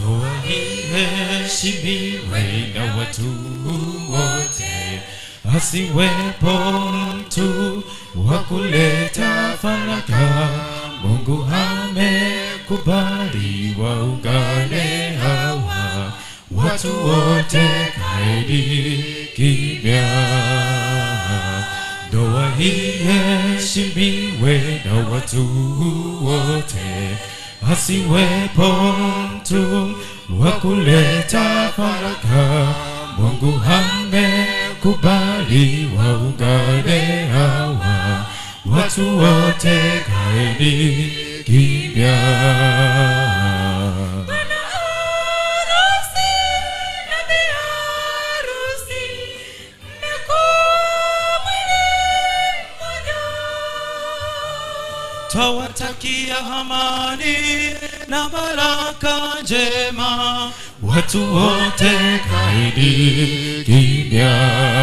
ndoa iheshimiwe na watu wote, asiwepo mtu wa kuleta faraka. Mungu amekubali waungane hawa watu wote, kaeni kimya. Ndoa iheshimiwe na watu wote, asiwepo mtu wa kuleta faraka. Mungu amekubali waungane hawa watu wote, kaeni kimya. Twawatakia amani na baraka njema watu wote, kaeni kimya.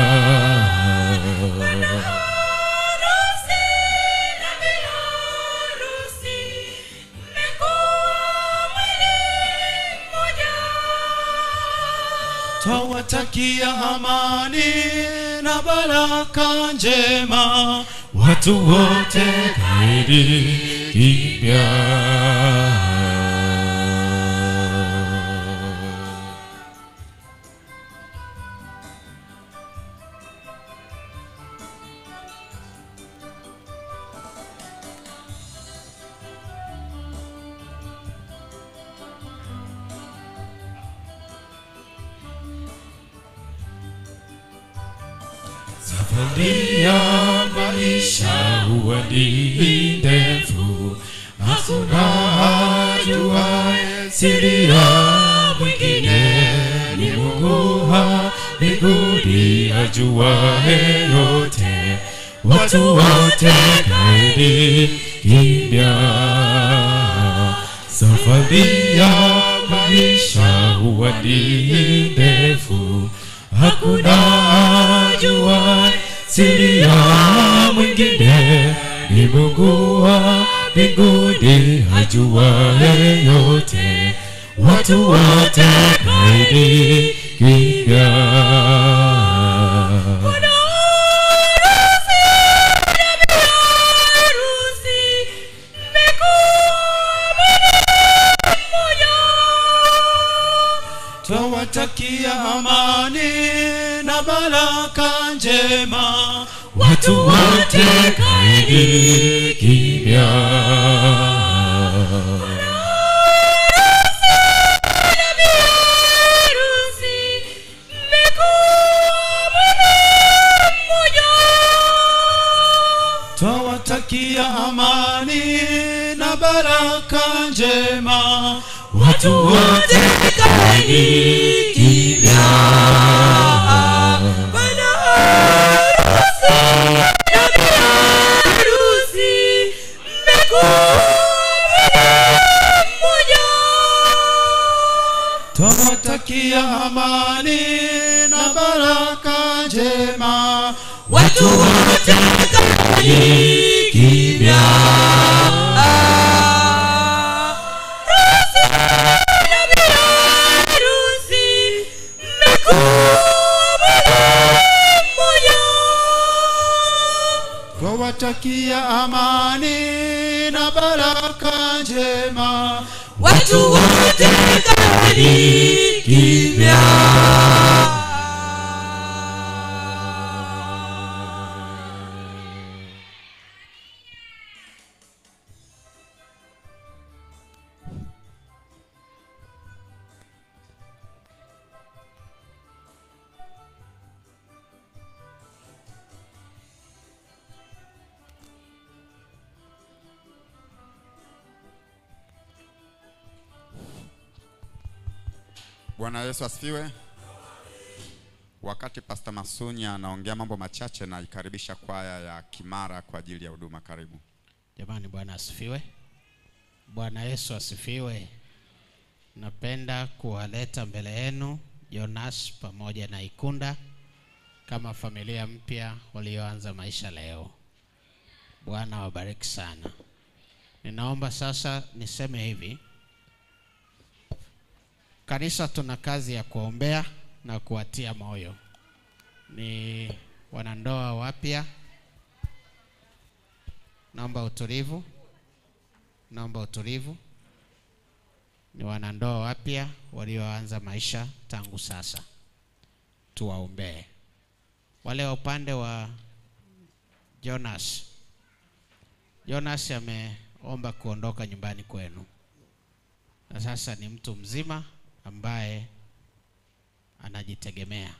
Twawatakia amani na baraka njema watu wote, kaeni kimya. Safari ya maisha huwa ni ndefu, hakuna ajuaye siri ya mwingine, ni Mungu wa mbinguni ajuaye yote. Watu wote kaeni kimya. Safari ya maisha huwa ni ndefu, hakuna ajua siri ya mwingine, ni Mungu wa mbinguni ajuaye yote. Watu wote kaeni kimya. Twawatakia amani na baraka njema watu wote, kaeni kimya. Twawatakia amani na baraka njema watu wote, kaeni kimya. Twawatakia amani na baraka njema watu wote, kaeni kimya. Twawatakia amani na baraka njema watu wote, kaeni kimya. Bwana Yesu asifiwe. Wakati Pastor Masunya anaongea mambo machache, na ikaribisha kwaya ya Kimara kwa ajili ya huduma. Karibu. Jamani, Bwana asifiwe. Bwana Yesu asifiwe. Napenda kuwaleta mbele yenu Jonas pamoja na Ikunda kama familia mpya walioanza maisha leo. Bwana wabariki sana. Ninaomba sasa niseme hivi, Kanisa tuna kazi ya kuombea na kuwatia moyo. Ni wanandoa wapya, naomba utulivu, naomba utulivu. Ni wanandoa wapya walioanza maisha tangu sasa, tuwaombee. Wale wa upande wa Jonas, Jonas ameomba kuondoka nyumbani kwenu na sasa ni mtu mzima ambaye anajitegemea.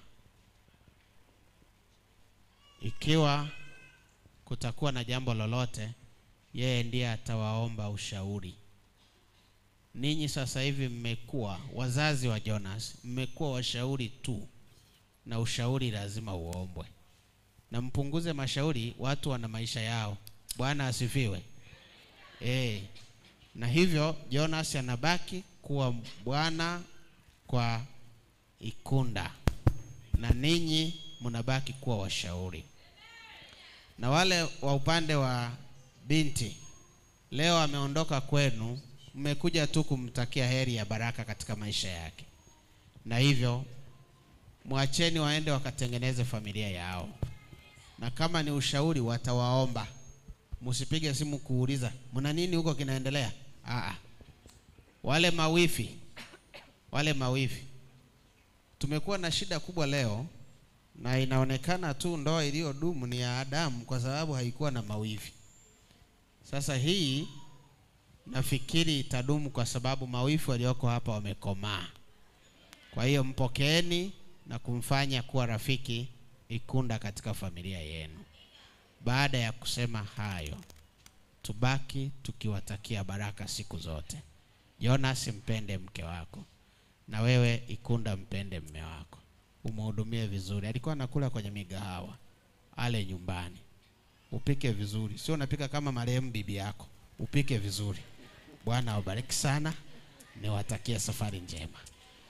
Ikiwa kutakuwa na jambo lolote, yeye ndiye atawaomba ushauri. Ninyi sasa hivi mmekuwa wazazi wa Jonas, mmekuwa washauri tu, na ushauri lazima uombwe, na mpunguze mashauri. Watu wana maisha yao. Bwana asifiwe. Eh, na hivyo Jonas anabaki kuwa bwana kwa Ikunda, na ninyi mnabaki kuwa washauri. Na wale wa upande wa binti, leo ameondoka kwenu, mmekuja tu kumtakia heri ya baraka katika maisha yake, na hivyo mwacheni waende wakatengeneze familia yao, na kama ni ushauri watawaomba. Msipige simu kuuliza mna nini huko kinaendelea. Aa, wale mawifi, wale mawifi, tumekuwa na shida kubwa leo, na inaonekana tu ndoa iliyodumu ni ya Adamu kwa sababu haikuwa na mawifi. Sasa hii nafikiri itadumu kwa sababu mawifi walioko hapa wamekomaa. Kwa hiyo mpokeeni na kumfanya kuwa rafiki Ikunda katika familia yenu. Baada ya kusema hayo, tubaki tukiwatakia baraka siku zote. Jonas, mpende mke wako, na wewe Ikunda, mpende mme wako, umhudumie vizuri. Alikuwa anakula kwenye migahawa, ale nyumbani, upike vizuri, sio unapika kama marehemu bibi yako, upike vizuri. Bwana awabariki sana, niwatakie safari njema.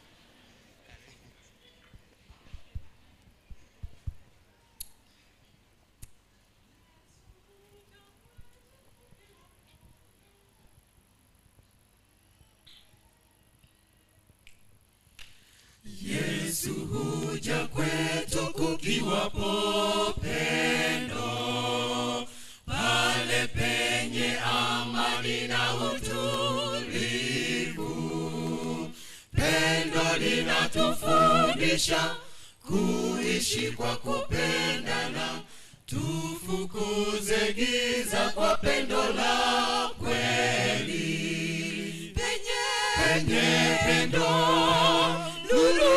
Yesu huja kwetu kukiwapo pendo, pale penye amani na utulivu. Pendo linatufundisha kuishi kwa kupendana, tufukuze giza kwa pendo la kweli. Penye, penye pendo nuru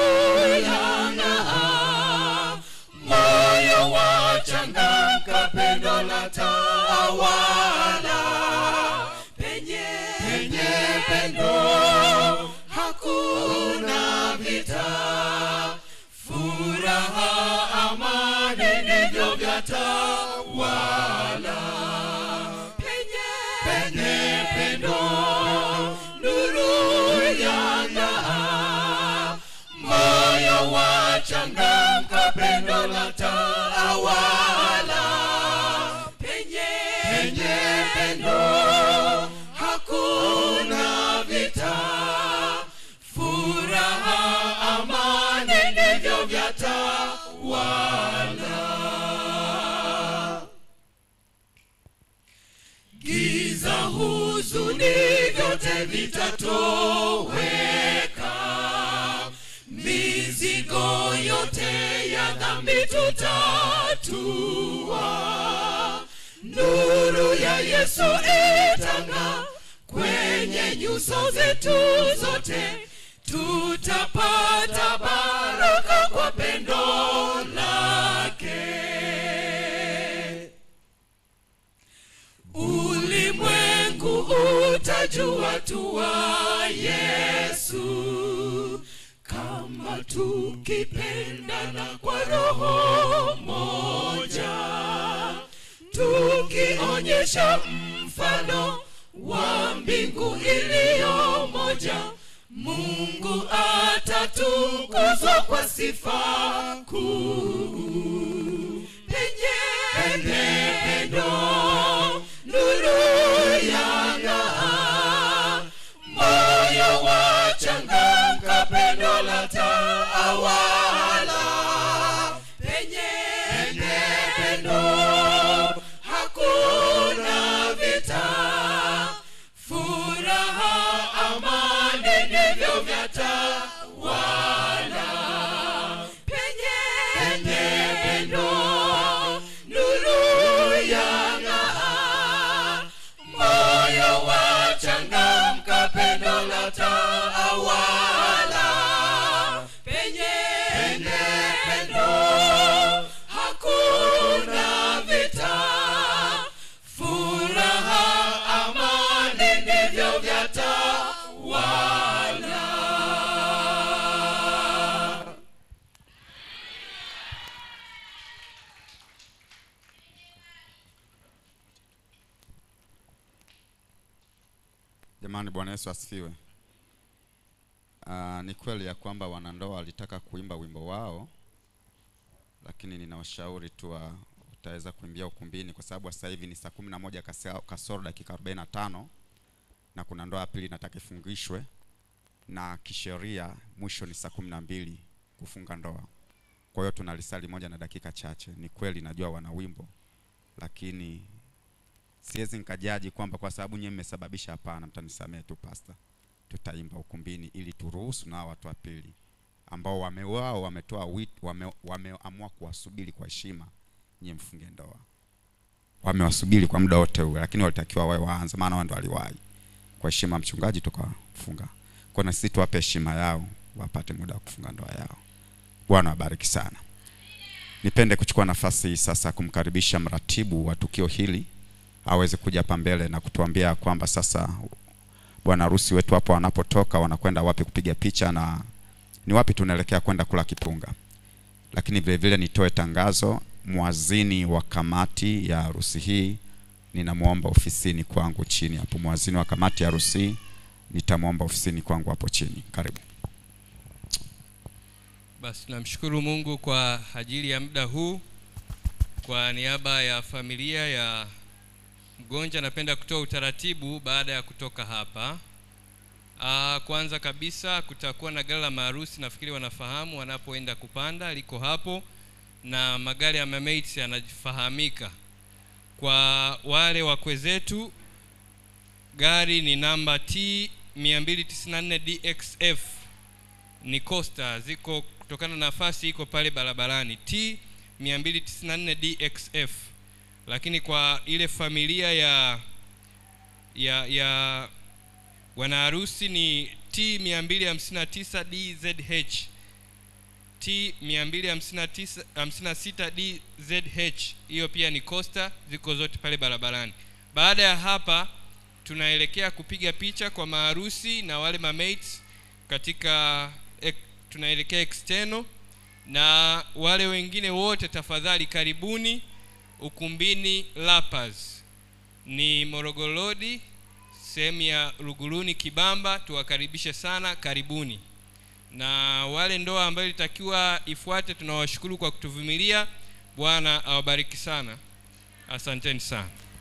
yang'aa, moyo wachangamka, pendo la tawala. Penye, penye pendo hakuna vita, furaha, amani ndivyo vyatawala. Penye, penye pendo nuru yang'aa, moyo wachangamka, pendo la tawala. Penye, penye pendo hakuna vita, furaha, amani ndivyo vyatawala. Giza, huzuni, vyote vitatoweka, mizigo yote ya dhambi tutatua. Nuru ya Yesu itang'aa kwenye nyuso zetu zote, tutapata baraka kwa pendo lake. Ulimwengu utajua tu wa Yesu kama tukipendana kwa roho moja, tukionyesha mfano wa mbingu iliyo moja. Mungu atatukuzwa kwa sifa kuu. Penye, penye pendo nuru yang'aa, moyo wachangamka, Jamani, Bwana Yesu asifiwe. Uh, ni kweli ya kwamba wanandoa walitaka kuimba wimbo wao, lakini ninawashauri tu wa- utaweza kuimbia ukumbini, kwa sababu sasa hivi ni saa kumi na moja kasa- kasoro dakika 45 na kuna ndoa ya pili inataka ifungishwe, na kisheria mwisho ni saa kumi na mbili kufunga ndoa. Kwa hiyo tuna lisali moja na dakika chache. Ni kweli najua wana wimbo, lakini siwezi nikajaji kwamba kwa sababu nyewe mmesababisha. Hapana, mtanisamehe tu pasta, tutaimba ukumbini ili turuhusu na hao watu wa pili ambao wame wao wametoa wito, wame, wameamua kuwasubiri kwa heshima, nyie mfunge ndoa. Wamewasubiri kwa muda wote huo, lakini walitakiwa wawe waanze, maana wao ndo waliwahi. Kwa heshima ya mchungaji tukafunga. Kwa na sisi tuwape heshima yao, wapate muda wa kufunga ndoa yao. Bwana wabariki sana. Nipende kuchukua nafasi hii sasa kumkaribisha mratibu wa tukio hili aweze kuja hapa mbele na kutuambia kwamba sasa bwana harusi wetu hapo wanapotoka wanakwenda wapi kupiga picha na ni wapi tunaelekea kwenda kula kipunga. Lakini vile vile nitoe tangazo, mwazini wa kamati ya harusi hii ninamwomba ofisini kwangu chini hapo. Mwazini wa kamati ya harusi hii nitamwomba ofisini kwangu hapo chini. Karibu. Basi tunamshukuru Mungu kwa ajili ya muda huu. Kwa niaba ya familia ya mgonjwa, napenda kutoa utaratibu baada ya kutoka hapa. Aa, kwanza kabisa kutakuwa na gari la maharusi, nafikiri wanafahamu wanapoenda kupanda, liko hapo na magari ya mamates yanafahamika. Kwa wale wakwe zetu, gari ni namba T 294 DXF ni Costa ziko kutokana na nafasi iko pale barabarani T 294 DXF, lakini kwa ile familia ya ya ya wanaharusi ni T 259 DZH T 259 DZH, hiyo pia ni Costa, ziko zote pale barabarani. Baada ya hapa tunaelekea kupiga picha kwa maharusi na wale mamates katika ek, tunaelekea external na wale wengine wote tafadhali karibuni ukumbini Lapas ni Morogoro Road sehemu ya Luguruni Kibamba tuwakaribishe sana karibuni na wale ndoa ambayo ilitakiwa ifuate tunawashukuru kwa kutuvumilia Bwana awabariki sana asanteni sana